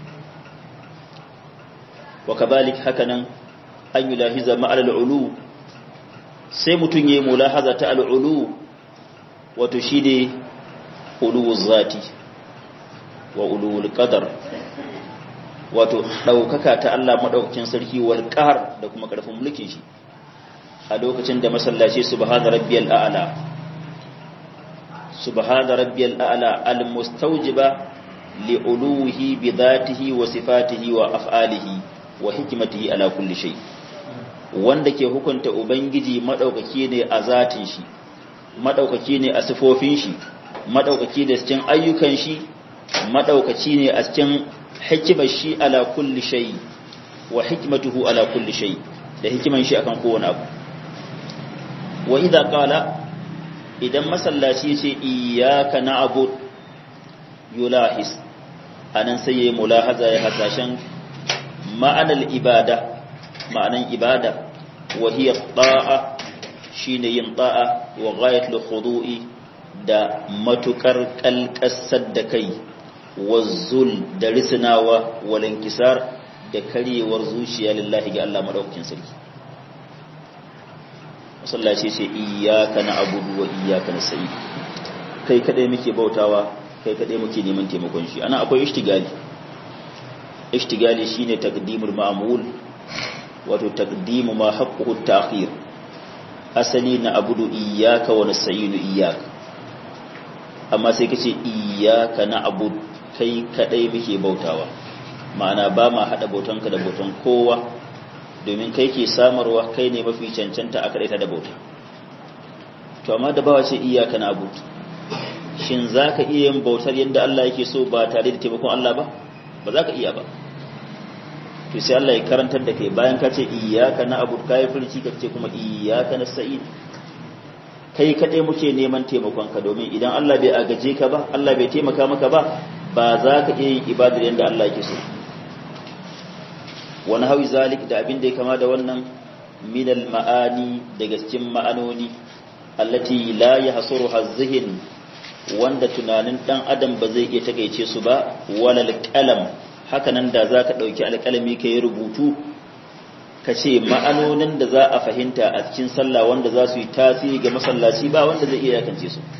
wa kabalik hakanan an yi lahiza ma'al al'ulu sai mutum ya yi mulahaza ta al'ulu wato shi ne uluwul zati wa uluwul qadar wato ɗaukaka ta Allah maɗaukakin sarki wal ƙahar da kuma ƙarfin mulkin shi a lokacin da masallaci subhana rabbiyal a'la سبحان ربي الأعلى المستوجب لعلوه بذاته وصفاته وأفعاله وحكمته على كل شيء wanda ke hukunta ubangiji madaukaki ne a zatin shi madaukaki ne a sifofin shi madaukaki ne a cikin ayyukan shi madaukaki ne a cikin hikimar shi ala kulli shay wa hikmatuhu ala kulli shay da hikiman shi akan kowane abu wa idza qala idan masallaci ce iyyaka na'bud yulahis anan sai yayi mulahaza ya hasashen ma'anar ibada ma'anan ibada wa hiya ta'a shine yin ta'a wa ghayatul khudu'i da matukar kalkasar da kai wazzul da risinawa wal inkisar da karyewar zuciya lillahi ga Allah madaukakin sarki masallaci ce iyyaka na'budu wa iyyaka nasta'in kai kadai muke bautawa kai kadai muke neman taimakon shi ana akwai ishtigali ishtigali shine taqdimul ma'mul wato taqdimu ma haqquhu at-ta'khir asali na abudu iyyaka wa nasta'inu iyyaka amma sai kace iyyaka na'bud kai kadai muke bautawa ma'ana ba ma hada bautanka da bautan kowa domin kai ke samarwa kai ne mafi cancanta a kadaita da bauta to amma da bawa ce iyyaka na'bud shin zaka iya yin bautar yadda Allah yake so ba tare da taimakon Allah ba ba za ka iya ba to sai Allah ya karantar da kai bayan ka ce iyyaka na'budu kai furci ka ce kuma iyyaka nasta'in kai kadai muke neman taimakon ka domin idan Allah bai agaje ka ba Allah bai taimaka maka ba ba za ka iya yin ibadar yadda Allah yake so wani hawi zalik da abin da ya kama da wannan minal ma'ani daga cikin ma'anoni allati la yahsuru hazzihin wanda tunanin dan adam ba zai iya takeice su ba walal qalam haka nan da zaka dauki alƙalami ka yi rubutu ka ce ma'anonin da za a fahimta a cikin sallah wanda za su yi tasiri ga masallaci ba wanda zai iya yakance su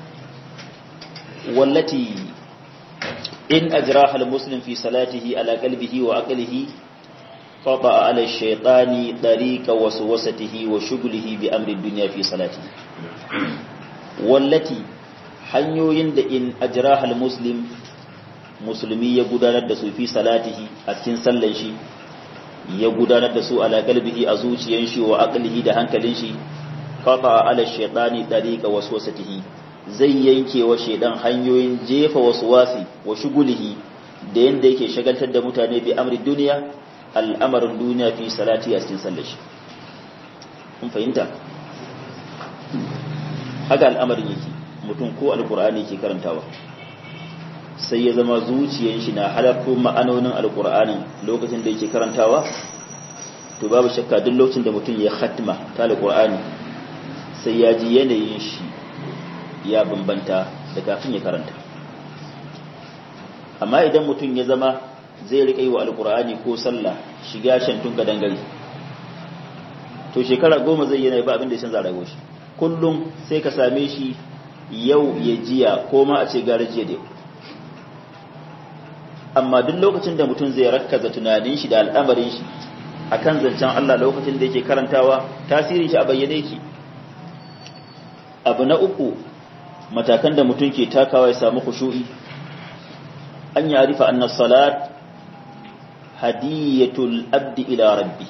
wallati in ajraha almuslim fi salatihi ala qalbihi wa aqlihi qata ala ash-shaytani tariqa waswasatihi wa shughlihi bi amri ad-dunya fi salatihi wallati hanyoyin da in ajraha almuslim musulmi ya gudanar da su fi salatihi a cikin sallan shi ya gudanar da su ala qalbihi a zuciyan shi wa aqlihi da hankalin shi qata ala ash-shaytani tariqa waswasatihi zai yanke wa shaidan hanyoyin jefa wasu wasi wa shugulihi da yadda yake shagaltar da mutane bi amri duniya al'amarin duniya fi salati a cikin sallashi kun fahimta haka al'amarin yake mutum ko alkur'ani ke karantawa sai ya zama zuciyan shi na halarto ma'anonin alkur'anin lokacin da yake karantawa to babu shakka duk lokacin da mutum ya khatma ta alkur'ani sai ya ji yanayin shi ya bambanta da kafin ya karanta amma idan mutum ya zama zai riƙa yi wa alkur'ani ko sallah shiga shantun ka dangare to shekara goma zai yana ba abin da ya canza rayuwar shi kullum sai ka same shi yau ya jiya ko ma a ce gara jiya da amma duk lokacin da mutum zai rakkaza tunanin shi da al'amarin shi akan zancen Allah lokacin da yake karantawa tasirin shi a bayyane yake abu na uku matakan da mutum ke takawa ya samu khushu'i an ya arifa anna salat hadiyatul abdi ila rabbi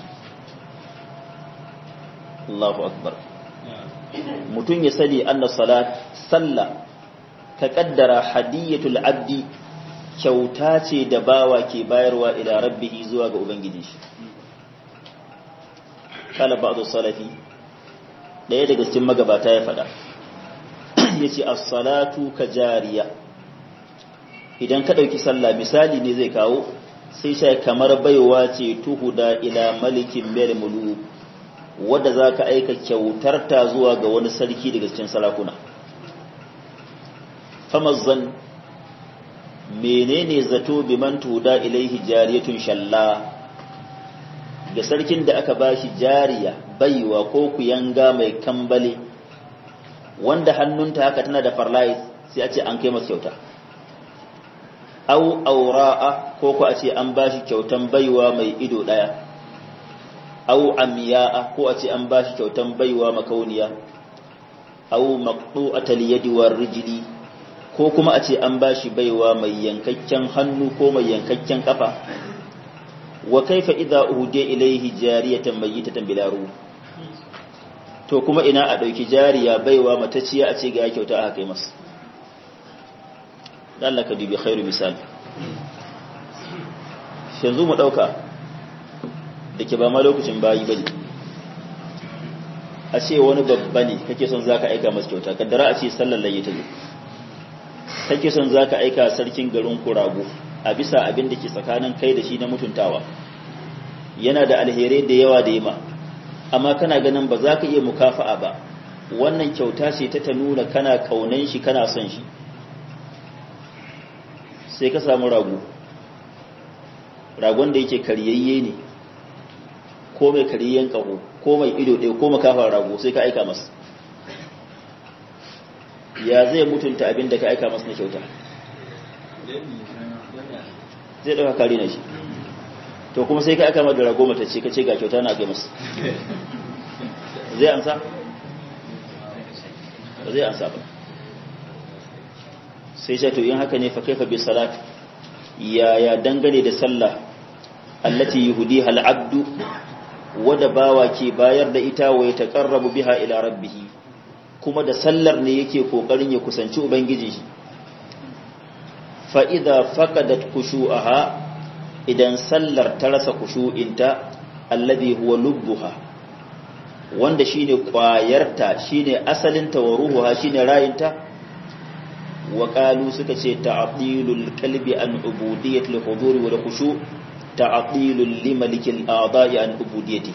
Allahu akbar mutum ya sani anna salat sallah ka kaddara hadiyatul abdi kyauta ce da bawa ke bayarwa ila rabbihi zuwa ga ubangiji shi kala ba'du salafi daya daga cikin magabata ya faɗa ya ce as-salatu ka jariya idan ka ɗauki sallah misali ne zai kawo sai sai kamar baiwa ce tuhuda ila malikin mel mulu wadda za ka aika kyautar ta zuwa ga wani sarki daga cikin sarakuna famazzan menene zato biman tuhuda ilaihi jariyatun shalla ga sarkin da aka bashi jariya baiwa ko kuyanga mai kambale wanda hannunta haka tana da farlais sai a ce an kai masa kyauta au aura'a ko ko a ce an bashi kyautan baiwa mai ido daya au amiya'a ko a ce an bashi kyautan baiwa makauniya au maqtu'atal yadi war rijli ko kuma a ce an bashi baiwa mai yankakken hannu ko mai yankakken kafa wa kaifa idza uhdiya ilayhi jariyatan mayyitatan bila ruh to kuma ina a ɗauki jariya baiwa matacciya a ce ga kyauta aka kai masa Allah ka dubi khairu misali yanzu mu ɗauka da ke ba ma lokacin bayi bane a ce wani babba ne kake son zaka aika masa kyauta kaddara a ce sallar layya ta zo kake son zaka aika sarkin garin kurago a bisa abin da ke tsakanin kai da shi na mutuntawa yana da alherai da yawa da yima amma kana ganin ba za ka iya mukafa'a ba wannan kyauta ce ta ta nuna kana kaunan shi kana son shi sai ka samu rago ragon da yake karyayye ne ko mai karyayyen kaho ko mai ido ɗaya ko makafa rago sai ka aika masa ya zai mutunta abin da ka aika masa na kyauta zai ɗauka kare na shi to kuma sai ka aika masa da rago mata ce ka ce ga kyauta na kai masa zai amsa ba zai amsa ba sai ce to in haka ne fa kaifa bi salat ya ya dangane da sallah allati yuhdiha al-abdu wada bawa ke bayar da ita wa ya taqarrabu biha ila rabbih kuma da sallar ne yake kokarin ya kusanci ubangiji shi fa idza faqadat khushu'aha idan sallar ta rasa khushu'inta alladhi huwa lubbuha wanda shine kwayarta shine asalinta wa ruhuha shine rayinta wa qalu suka ce ta'dilul qalbi an ubudiyyatil hudur wal khushu' ta'dilul limalikil a'da'i an ubudiyyati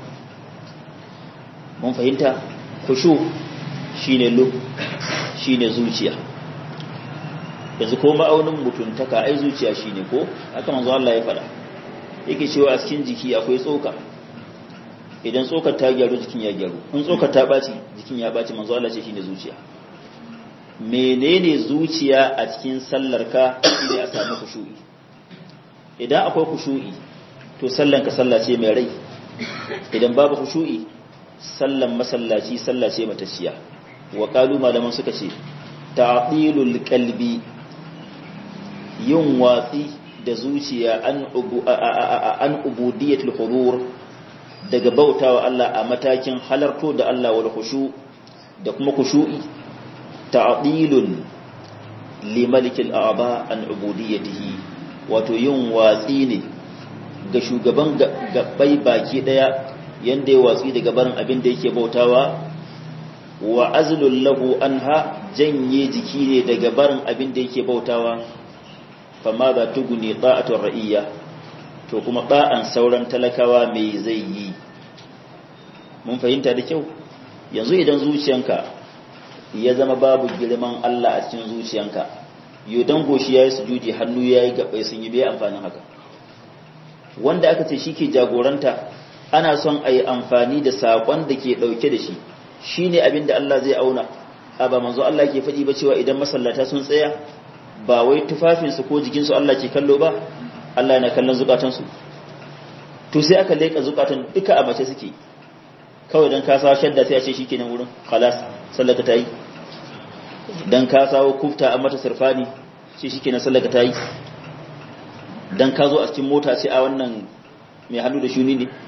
mun fahimta khushu' shine lub shine zuciya yanzu ko ma'aunin mutuntaka ai zuciya shine ko haka manzo Allah ya fada yake cewa a cikin jiki akwai tsoka idan tsokar ta gyaru jikin ya gyaru in tsokar ta baci jikin ya baci manzo Allah ce shine zuciya menene zuciya a cikin sallarka shine a samu khushu'i idan akwai khushu'i to sallanka sallah ce mai rai idan babu khushu'i sallan masallaci sallah ce matacciya wa qalu malaman suka ce ta'dilul qalbi yin watsi da zuciya an ubu an ubudiyatul hudur daga bautawa Allah a matakin halarto da Allah wal khushu da kuma khushu'i ta'dilun li malikil a'ba an ubudiyatihi wato yin watsi ne ga shugaban gabbai baki daya yanda ya watsi daga barin abin da yake bautawa wa azlul lahu anha janye jiki ne daga barin abin da yake bautawa fama za tuguni ta'atul ra'iyya to kuma ba'an sauran talakawa me zai yi mun fahimta da kyau yanzu idan zuciyanka ya zama babu girman Allah a cikin zuciyanka yodan goshi yayi sujudi hannu yayi gabai sun yi bai amfanin haka wanda aka ce shike jagoranta ana son a yi amfani da sakon da ke dauke da shi shine abin da Allah zai auna a ba manzo Allah ke faɗi ba cewa idan masallata sun tsaya ba wai tufafinsu ko jikinsu Allah ke kallo ba Allah yana kallon zukatansu to sai aka leka zukatan duka a mace suke kawai dan ka sawo shadda sai a ce shikenan wurin khalas sallaka ta yi dan ka sawo kufta a mata sirfani ce shikenan sallaka ta yi dan ka zo a cikin mota sai a wannan mai hannu da shuni ne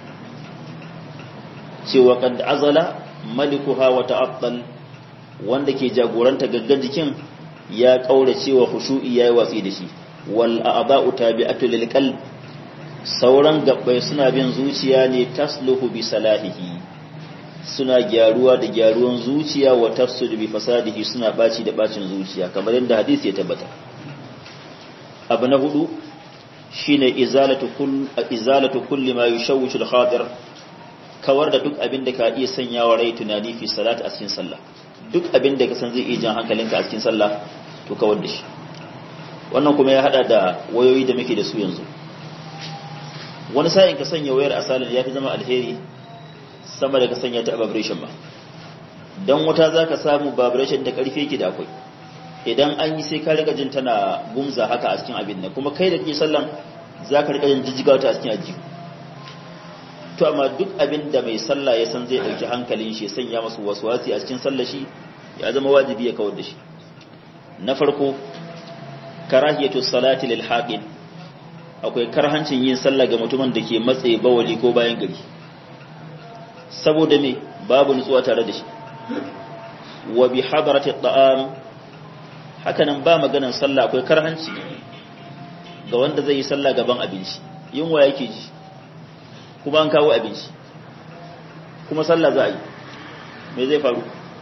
cewa qad azala malikuha wa ta'attal wanda ke jagoranta gaggan jikin ya kaura cewa khushu'i yayi watsi da shi wal a'da'u tabi'atu lil qalb sauran gabbai suna bin zuciya ne tasluhu bi salahihi suna gyaruwa da gyaruwan zuciya wa tafsudu bi fasadihi suna baci da bacin zuciya kamar yadda hadisi ya tabbata abu na hudu shine izalatu kull izalatu kulli ma yushawwishu al-khadir kawar da duk abin da ka iya sanyawa rai tunani fi salat a cikin sallah duk abin da ka san zai iya jan hankalinka a cikin sallah to kawar da shi wannan kuma ya hada da wayoyi da muke da su yanzu wani sa'in ka sanya wayar asalin ya fi zama alheri sama da ka sanya ta vibration ba don wata za ka samu vibration da karfe ki da akwai idan an yi sai ka rika jin tana gumza haka a cikin abin nan kuma kai da ke sallan za ka rika jin jijjiga ta a cikin ajiyu to amma duk abin da mai sallah ya san zai ɗauki hankalin shi sanya masu waswasi a cikin sallah shi ya zama wajibi ya kawar da shi na farko karahiyatu salati lil haqin akwai karhancin yin sallah ga mutumin da ke matsaye bawali ko bayan gari saboda me babu nutsuwa tare da shi wa bi hadarati at'am hakanan ba maganan sallah akwai karhanci ga wanda zai yi sallah gaban abinci yunwa yake ji kuma an kawo abinci kuma sallah za a yi me zai faru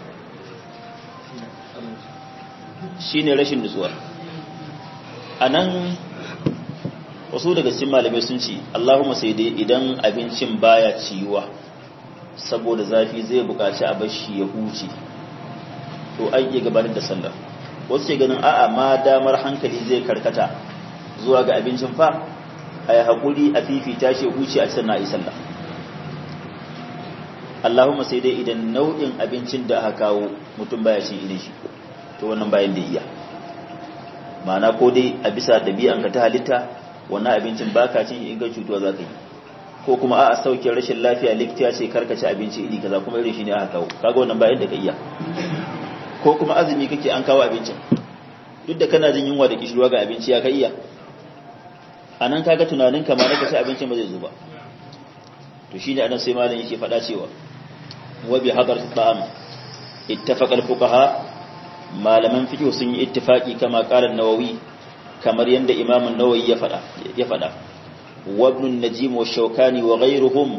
shine rashin nutsuwa anan wasu daga cikin malamai sun ce Allahumma sai dai idan abincin baya ciwa saboda zafi zai buƙaci a bashi ya huce to ai iya gabatar da sallar wasu ke ganin a'a ma damar hankali zai karkata zuwa ga abincin fa a yi haƙuri a fifita shi huce a cikin na'i sallah Allahumma sai dai idan nau'in abincin da aka kawo mutum baya shi irin shi to wannan bayan da iya ma'ana ko dai a bisa ɗabi'an ka ta halitta wannan abincin baka cin in ga cutuwa za ka yi ko kuma a sauke rashin lafiya likita ce karkace abinci iri kaza kuma irin shi ne aka kawo kaga wannan bayan da ka iya ko kuma azumi kake an kawo abincin duk da kana jin yunwa da kishirwa ga abinci ya ka iya a nan kaga tunanin kamar ka ci abincin ba zai zo ba to shine anan sai malam yake faɗa cewa wa bi hadar ta'am ittafaqa al-fuqaha malaman fiqh sun yi ittifaqi kama qala an-nawawi kamar yanda imam an-nawawi ya faɗa ya faɗa wa ibn an-najim wa shawkani wa ghayruhum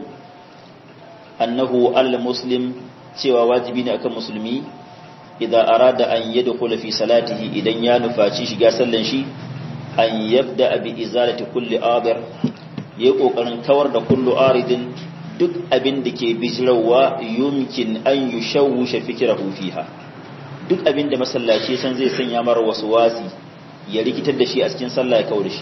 annahu al-muslim cewa wajibi ne akan musulmi idan arada an yadkhula fi salatihi idan ya nufaci shiga sallan shi an yabda bi izalati kulli adir yayi kokarin kawar da kullu aridin duk abin da ke bijirawa yumkin an yushawwisha fikrahu fiha duk abin da masallaci san zai sanya mara wasu wasi ya rikitar da shi a cikin sallah ya kawar da shi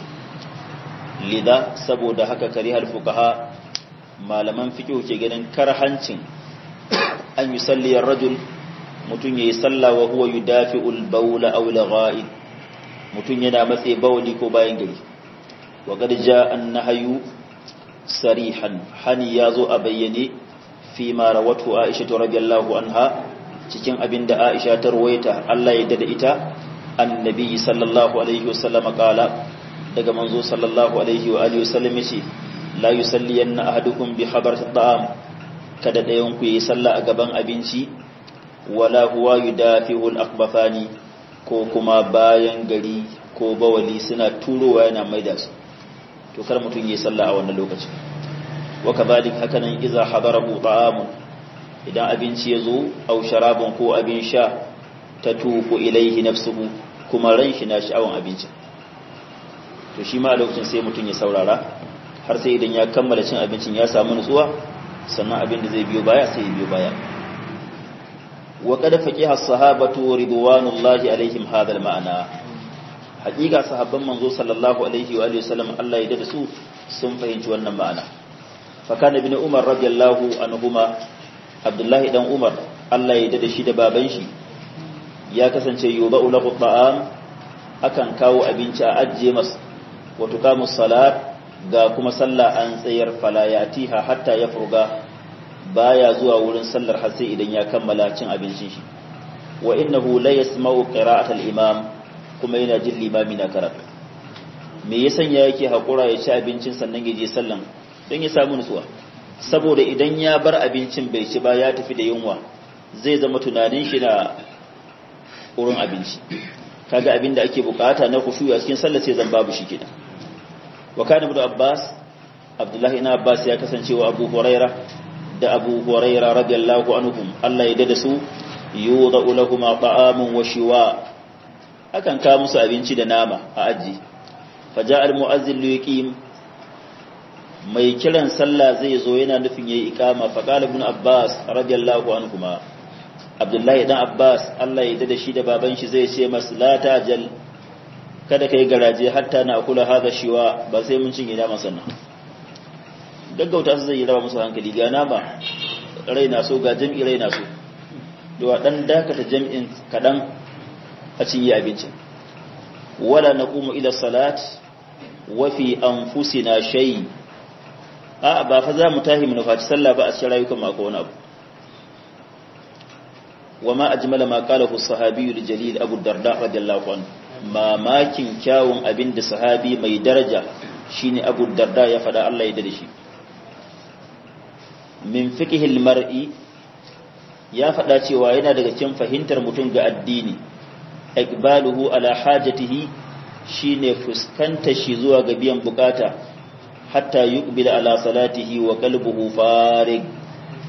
lida saboda haka karihal fuqaha malaman fiqh ke ganin karhancin an yusalli ar-rajul mutum ya yi sallah wa huwa yi dafi ulbaula aula ga'id mutum yana matse bauli ko bayan gari wa garja an na hayu sarihan hani ya zo a bayyane fi mara wato aisha ta radiyallahu anha cikin abin da aisha ta ruwaita Allah ya dada ita annabi sallallahu alaihi wasallam kala daga manzo sallallahu alaihi wa alihi wasallam yace la yusalliyanna ahadukum bi hadarati ta'am kada dayan ku yi sallah a gaban abinci wala huwa yudafihu al-aqbafani ko kuma bayan gari ko bawali suna turowa yana maida su to kar mutun yi sallah a wannan lokacin wa kadhalik hakanan idza hadarahu ta'amun idan abinci yazo aw sharabun ko abin sha tatufu ilaihi nafsuhu kuma ran shi na sha'awan abincin to shi ma a lokacin sai mutun ya saurara har sai idan ya kammala cin abincin ya samu nutsuwa sannan abin da zai biyo baya sai ya biyo baya وقد فقه الصحابة رضوان الله عليهم هذا المعنى حقيقة صحابة منذ صلى الله عليه وآله وسلم الله يدرسوا sun fahimci wannan ma'ana fakana bin umar radiyallahu anhuma abdullahi dan umar Allah ya dade shi da baban shi ya kasance yudau lahu ta'am akan kawo abinci a ajje mas wa tuqamu salat ga kuma sallah an tsayar fala yatiha hatta ya furga baya zuwa wurin sallar har sai idan ya kammala cin abincin shi wa innahu la yasma'u qira'at al-imam kuma yana jin limami na karatu me ya sanya yake hakura ya ci abincin sannan ya je sallan don ya samu nutsuwa saboda idan ya bar abincin bai ci ba ya tafi da yunwa zai zama tunanin shi na wurin abinci kaga abin da ake bukata na khushu a cikin sallar sai zan babu shi kenan wa kana ibn abbas abdullahi ibn abbas ya kasance wa abu huraira da abu huraira radiyallahu anhum Allah ya dada su yudau lahum ta'amun wa shiwa akan ka musu abinci da nama a aji faja al-mu'azzin liqim mai kiran sallah zai zo yana nufin yayi iqama fa qala ibn abbas radiyallahu anhuma abdullahi dan abbas Allah ya dada shi da baban shi zai ce mas la tajal kada kai garaje hatta na kula hada shiwa ba sai mun cinye nama sannan gaggauta su zai yi raba musu hankali ga nama raina so ga jam'i raina so da dan dakata jam'in kadan a cinye abincin wala naqumu ila salat wa fi anfusina shay a ba fa za mu tahi mu nufaci sallah ba a cikin rayukan mako wani abu وما أجمل ما قاله الصحابي الجليل أبو الدرداء رضي الله عنه ما ماكن كاون أبن صحابي مي درجة شيني أبو الدرداء يفدى الله يدرشي من فقه المرء ya faɗa cewa yana daga cikin fahimtar mutum ga addini ikbaluhu ala hajatihi shine fuskanta shi zuwa ga biyan bukata hatta yuqbila ala salatihi wa qalbuhu farig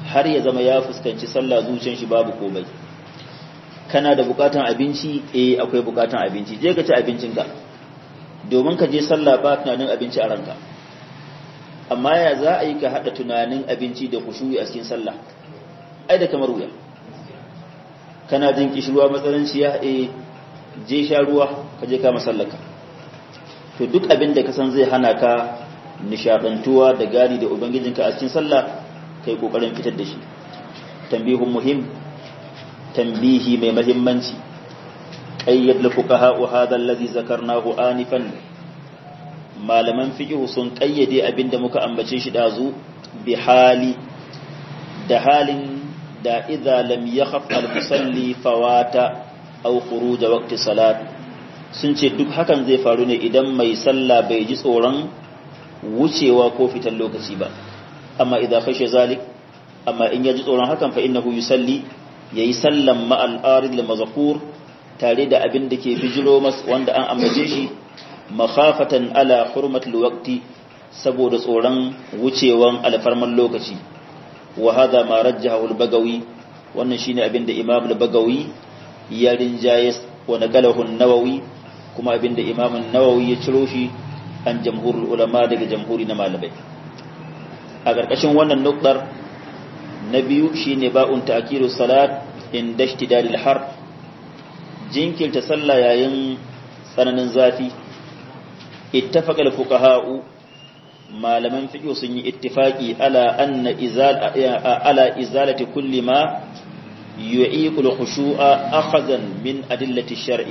har ya zama ya fuskanci sallah zuciyar shi babu komai kana da bukatan abinci eh akwai bukatan abinci je ka ci abincinka domin ka je sallah ba tunanin abinci a ranka amma ya za a yi ka haɗa tunanin abinci da kushuyi a cikin sallah ai da kamar wuya kana jin kishirwa matsalanciya eh je sha ruwa ka je ka masallaka to duk abin da ka san zai hana ka nishadantuwa da gari da ubangijinka a cikin sallah kai kokarin fitar da shi tambihun muhim tambihi mai mahimmanci qayyad li fuqaha hadha alladhi zakarnahu anifan malaman fiqh sun qayyade abinda muka ambace shi dazu bi hali da halin da idza lam yakhaf al-musalli fawata aw khuruj waqti salat sun ce duk hakan zai faru ne idan mai sallah bai ji tsoron wucewa ko fitan lokaci ba amma idza khashe zalik amma in ya ji tsoron hakan fa innahu yusalli yayi sallan ma al-arid al-mazkur tare da abin da ke bijiro mas wanda an ambace shi makhafatan ala hurmatul waqti saboda tsoron wucewan alfarman lokaci wa hada ma rajjahu al-bagawi wannan shine abin da imam al-bagawi ya rinjaye wa naqalahu an-nawawi kuma abin da imam an-nawawi ya ciro shi an jamhurul ulama daga jamhuri na malamai a ƙarƙashin wannan nukdar na biyu shine ba'un ta'kiru salat inda ishtidalil har jinkirta sallah yayin tsananin zafi ittafaqa al-fuqaha'u malaman fiqh sun yi ittifaqi ala anna izal ala izalati kulli ma yu'iqu al-khushu'a akhazan min adillati shar'i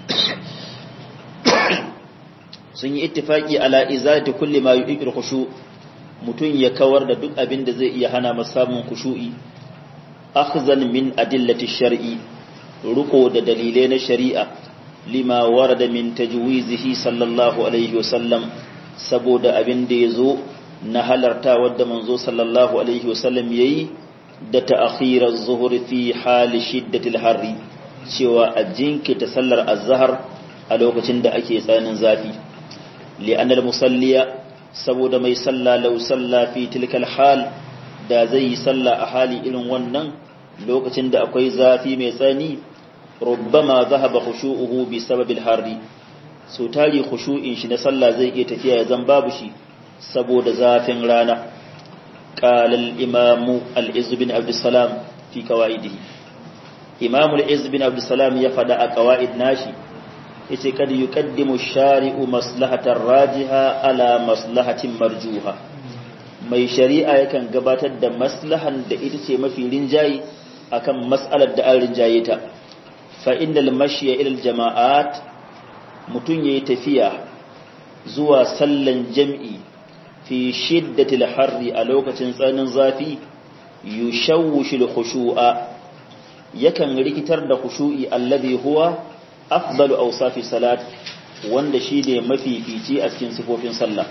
sun yi ittifaqi ala izalati kulli ma yu'iqu al-khushu' mutun ya kawar da duk abin da zai iya hana masa samun khushu'i akhzan min adillati shar'i ruko da dalilai na shari'a lima warada min tajwizihi sallallahu alaihi wasallam saboda abin da yazo na halarta wadda manzo sallallahu alaihi wasallam yayi da ta'khirar zuhur fi hali shiddatil harri cewa a jinkita sallar azhar a lokacin da ake tsananin zafi li'anna al-musalliya saboda mai salla law salla fi tilkal hal da zai yi salla a hali irin wannan lokacin da akwai zafi mai tsani rubbama zahaba khushu'uhu bi sababil harri so tari khushu'in shi na sallah zai iya tafiya ya zan babu shi saboda zafin rana qala al-imam al-izz bin abd salam fi qawaidihi imam al-izz bin abd salam ya fada a qawaid nashi yace kad yuqaddimu shari'u maslahatar rajiha ala maslahatin marjuha mai shari'a yakan gabatar da maslahan da ita ce mafi rinjayi akan mas'alar da an rinjaye ta fa innal mashya ila jama'at mutun yayi tafiya zuwa sallan jam'i fi shiddatil harri a lokacin tsanin zafi yushawwishu khushu'a yakan rikitar da khushu'i alladhi huwa afdalu awsafi salat wanda shine mafi fici a cikin sifofin sallah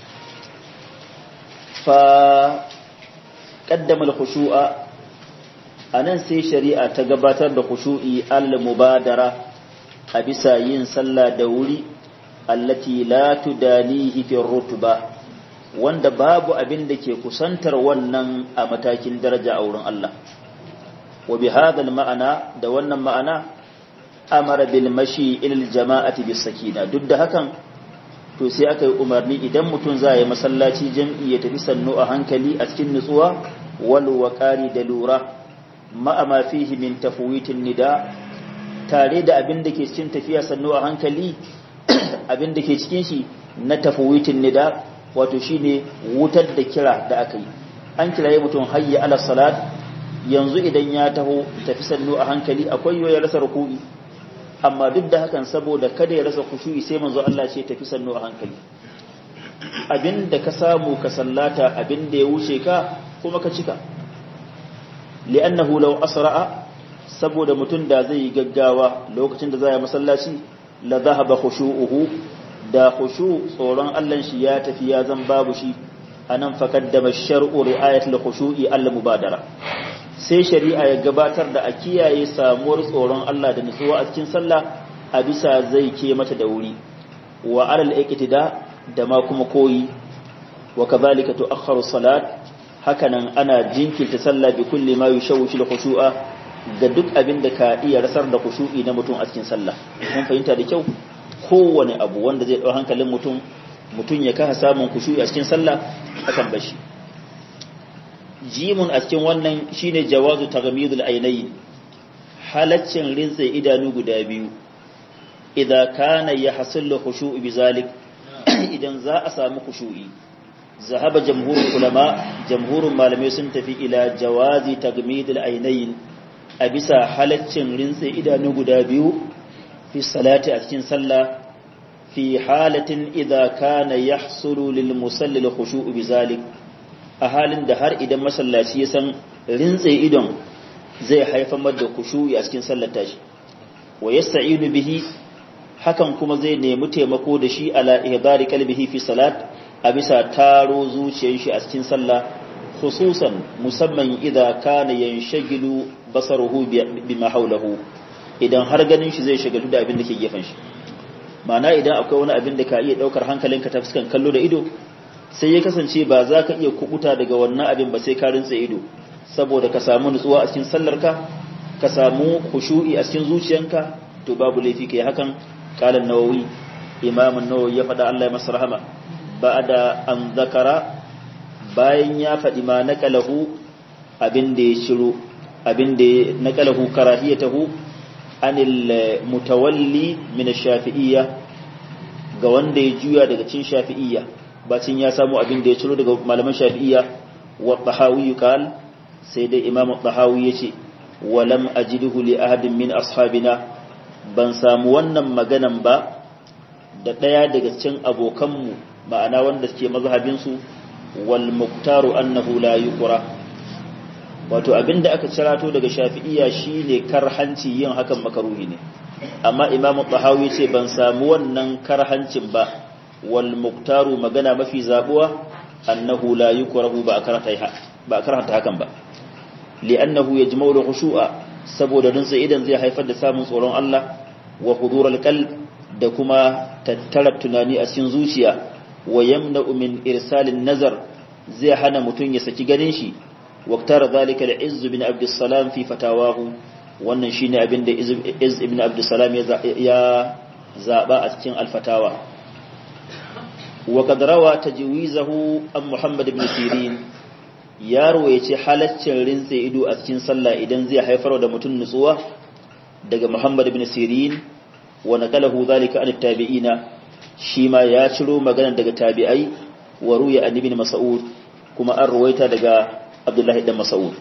fa qaddama al-khushu'a anan sai shari'a ta gabatar da khushu'i al-mubadara a bisa yin sallah da wuri allati la tudanihi fi rutba wanda babu abin da ke kusantar wannan a matakin daraja a wurin Allah wa bi hadha al-ma'ana da wannan ma'ana amara bil mashi ilal jama'ati bis sakina duk da hakan to sai aka yi umarni idan mutum za ya yi masallaci jam'i ya tafi sannu a hankali a cikin nutsuwa wal waqari da lura ma'a ma fihi min tafwitin nida tare da abin da ke cikin tafiya sannu a hankali abin da ke cikin shi na tafwitin nida wato shine wutar da kira da aka yi an kiraye mutum hayya ala salat yanzu idan ya taho tafi sannu a hankali akwai yoyar rasa ruku'i amma duk da hakan saboda kada ya rasa khushu'i sai manzo Allah ce tafi sannu a hankali abinda ka samu ka sallata abinda ya wuce ka kuma ka cika li'annahu law asra'a saboda mutum da zai yi gaggawa lokacin da za ya masallaci la dhahaba khushu'uhu da khushu tsoron Allah shi ya tafi ya zan babu shi anan faqaddama shar'u ri'ayatul khushu'i al-mubadara sai shari'a ya gabatar da a kiyaye samuwar tsoron Allah da nutsuwa a cikin sallah a bisa zai ke mata da wuri wa alal iqtida da ma kuma koyi wa kadhalika tu'akhkharu salat hakanan ana jinkirta sallah bi kulli ma yushawwishu al-khushu'a ga duk abin da ka iya rasar da khushu'i na mutum a cikin sallah mun fahimta da kyau kowane abu wanda zai dau hankalin mutum mutum ya kasa samun khushu'i a cikin sallah akan bashi jimun a cikin wannan shine jawazu taghmidul aynayn halaccin rinse idanu guda biyu idan kana yahsul khushu'u bizalik idan za a samu khushu'i zahaba jamhurul ulama jamhurun malamai sun tafi ila jawazi tagmidul aynayn a bisa halaccin rinse idanu guda biyu fi salati a cikin sallah fi halatin idza kana yahsulu lil musalli al khushu'u bizalik a halin da har idan masallaci ya san rintse idon zai haifar da khushu'i a cikin sallar tashi wa yasta'inu bihi hakan kuma zai nemi taimako da shi ala ihdari qalbihi fi salat a bisa taro zuciyar shi a cikin sallah khususan musamman idza kana yanshagilu basaruhu bima hawlahu idan har ganin shi zai shagalu da abin da ke gefen shi ma'ana idan akwai wani abin da ka iya daukar hankalinka ta fuskan kallo da ido sai ya kasance ba za ka iya kubuta daga wannan abin ba sai ka rintsa ido saboda ka samu nutsuwa a cikin sallarka ka samu khushu'i a cikin zuciyanka to babu laifi kai hakan qala an-nawawi imam an-nawawi ya faɗa Allah ya masa rahama ba'da an zakara bayan ya faɗi ma naqalahu abin da ya shiro abin da ya naqalahu karahiyatahu anil mutawalli min ash-shafi'iyya ga wanda ya juya daga cin shafi'iyya bacin ya samu abin da ya ciro daga malaman shafi'iyya wa tahawi qal sai dai imam tahawi yace walam ajidhu li ahadin min ashabina ban samu wannan maganan ba da daya daga cikin abokanmu ma'ana wanda suke mazhabin su wal muktaru annahu la yuqra wato abinda aka cirato daga shafi'iyya shine karhanci yin hakan makaruhi ne amma imam tahawi yace ban samu wannan karhancin ba wal muktaru magana mafi zabuwa annahu la yukrahu ba karanta ba karanta hakan ba li'annahu yajma'u al-khushu'a saboda rinsa idan zai haifar da samun tsoron Allah wa hudur al-qalb da kuma tattara tunani a cikin zuciya wa yamna'u min irsalin nazar zai hana mutun ya saki ganin shi waqtar zalika al-izz bin abd salam fi fatawahu wannan shine abin da izz ibn abd salam ya zaba a cikin al-fatawa وقد روى تجويزه عن محمد بن سيرين ya rawaice halaccin rintse ido a cikin sallah idan zai haifar da mutum nutsuwa daga Muhammad ibn Sirin wa naqalahu zalika an tabi'ina shi ma ya ciro magana daga tabi'ai wa ruya an ibn Mas'ud kuma an ruwaita daga Abdullahi dan Mas'ud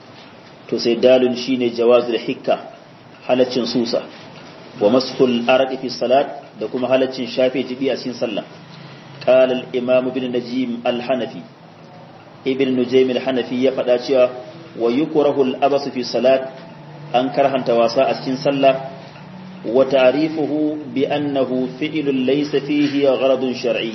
to sai dalun shine jawazul hikka halaccin susa wa masful arqi fi salat da kuma halaccin shafe jibi a cikin sallah قال الإمام ابن نجيم الحنفي ابن نجيم الحنفي يفدا cewa wa yukrahu al-abas fi salat an karhanta wasa a cikin sallah wa ta'rifuhu bi annahu fi'lun laysa fihi gharadun shar'i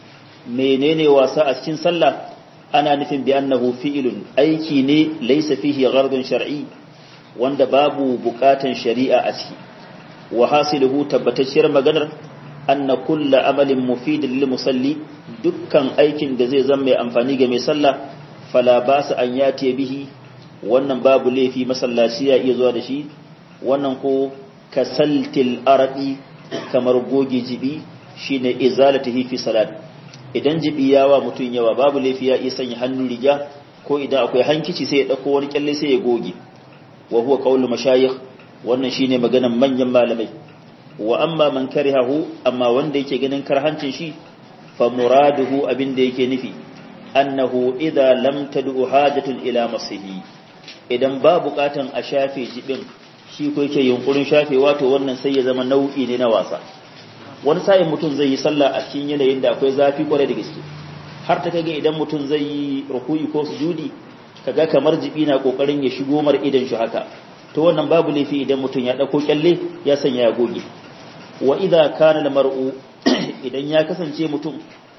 menene wasa a cikin sallah ana nufin bi annahu fi'lun aiki ne laysa fihi gharadun shar'i wanda babu bukatan shari'a a ciki wa hasiluhu tabbatacciyar maganar anna kulla amalin mufidin lil musalli dukkan aikin da zai zama mai amfani ga mai sallah fala ba su an yati bihi wannan babu laifi masallaci ya iya zuwa da shi wannan ko kasaltil aradi kamar goge jibi shine izalatihi fi salat idan jibi yawa mutun yawa babu laifi ya iya sanya hannu riga ko idan akwai hankici sai ya dauko wani kyalle sai ya goge wa huwa qaulu mashayikh wannan shine maganan manyan malamai wa amma man karihahu amma wanda yake ganin karhancin shi fa muraduhu abinda yake nufi annahu idza lam tad'u hajatun ila masihi idan ba bukatan a shafe jibin shi ko yake yunkurin shafe wato wannan sai ya zama nau'i ne na wasa wani sa'in mutum zai yi sallah a cikin yanayin da akwai zafi kwarai da gaske har ta kage idan mutum zai yi ruku'i ko sujudi kaga kamar jibi na kokarin ya shigo mar idan shi haka to wannan babu laifi idan mutum ya dauko kyalle ya sanya ya goge wa idza kana al-mar'u idan ya kasance mutum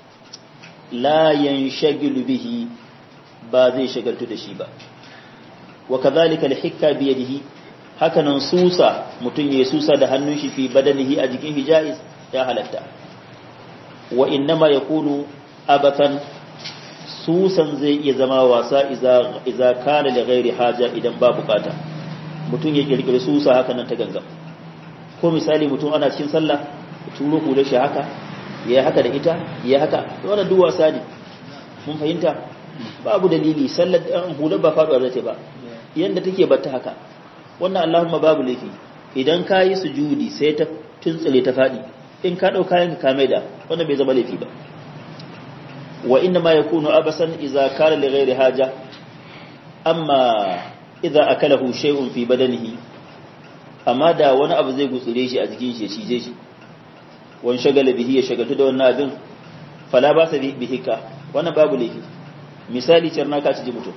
la yanshagilu bihi ba zai shagaltu da shi ba wa kadhalika al-hikka bi yadihi hakanan susa mutum ya susa da hannun shi fi badanihi a jikin hijais ya halatta wa innama yakunu abatan susan zai iya zama wasa iza iza kana li ghairi haja idan ba bukata mutum ya kirkiri susa haka nan ta ganga ko misali mutum ana cikin sallah turo hula shi haka ya haka da ita ya haka wannan duk wasa ne mun fahimta babu dalili sallar hular ba faduwa zace ba yanda take batta haka wannan Allahumma babu laifi idan ka yi sujudi sai ta tuntsile ta fadi in ka dauka yanka ka maida wannan bai zama laifi ba wa inna ma yakunu abasan idza kana li ghairi haja amma idza akalahu shay'un fi badanihi amma da wani abu zai gutsure shi a jikin shi ya cije shi wani shagala bihi ya shagaltu da wannan abin fala ba sa bihi ka wannan babu laifi misali cerna ka ci mutum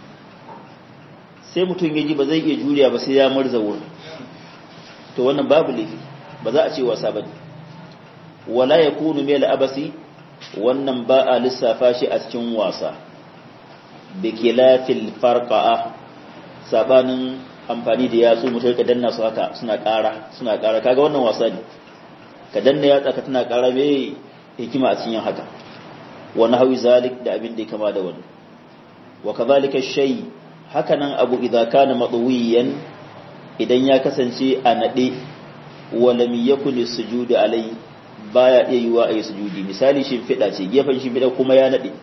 sai mutum ya ji ba zai iya juriya ba sai ya marza wurin to wannan babu laifi ba za a ce wasa ba wala ya kunu mai abasi wannan ba a lissafa shi a cikin wasa da ke lafil farka'a sabanin amfani da yatsu mutum ka danna su haka suna ƙara suna ƙara kaga wannan wasa ne ka danna yatsa ka tana ƙara mai hikima a cikin haka wani hawi zalik da abin da ya kama da wani wa kazalika shay haka nan abu idza kana madwiyan idan ya kasance a nade wa lam yakun sujudu alai baya iya yiwa ayi sujudi misali shimfiɗa ce gefen shimfiɗa kuma ya nade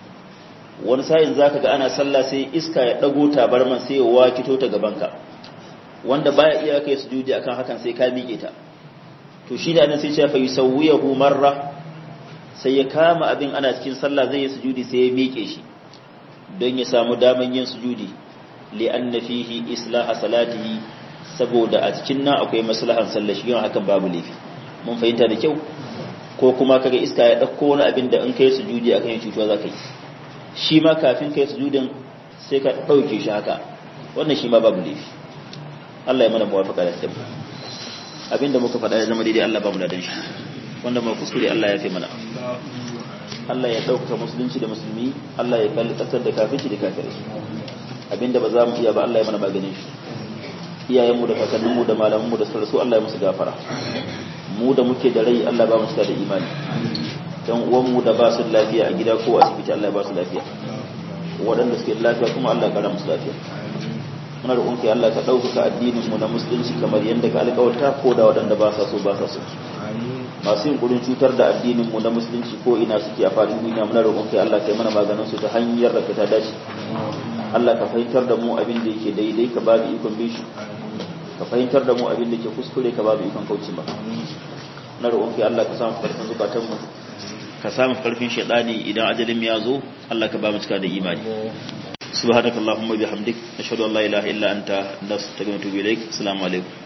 wani sa'in zaka ga ana sallah sai iska ya dago tabarman sai ya wakito ta gabanka wanda baya iya kai sujudi akan hakan sai ka miƙe ta to shi da nan sai ya fa yusawwiyahu marra sai ya kama abin ana cikin sallah zai yi sujudi sai ya miƙe shi don ya samu daman yin sujudi li'anna fihi islaha salatihi saboda a cikin nan akwai maslahan sallah shi hakan babu laifi mun fahimta da kyau ko kuma kaga iska ya dauko wani abin da in kai sujudi akan yin cutuwa zaka yi shi ma kafin kai sujudin sai ka dauke shi haka wannan shi ma babu laifi Allah ya mana muwafaqa da tabbata abinda muka faɗa ya zama daidai Allah ba mu da shi wanda mai kuskure Allah ya fi mana Allah ya ɗaukaka musulunci da musulmi Allah ya kalli ƙasar da kafirci da kafirai abinda ba za mu iya ba Allah ya mana maganin shi iyayenmu da kakanninmu da malamanmu da sarrasu Allah ya musu gafara mu da muke da rai Allah ba mu cika da imani dan uwanmu da ba su lafiya a gida ko asibiti Allah ya ba su lafiya waɗanda suke lafiya kuma Allah ya kara musu lafiya muna roƙon kai Allah ka ɗaukaka addinin mu na musulunci kamar yadda ka alƙawarta ko da waɗanda ba sa so ba sa so masu yin gudun cutar da addinin mu na musulunci ko ina suke a fadin duniya muna roƙon kai Allah kai mana maganin su ta hanyar da ta dace Allah ka fahimtar da mu abin da yake daidai ka babu ikon bishi ka fahimtar da mu abin da yake kuskure ka babu ikon kauce ba na roƙon kai Allah ka samu karfin zukatan mu ka samu karfin shaidani idan ajalin ya zo Allah ka ba mu cika da imani subhanakallahumma bihamdik ashhadu an la ilaha illa anta nastaghfiruka wa atubu ilaik assalamu alaikum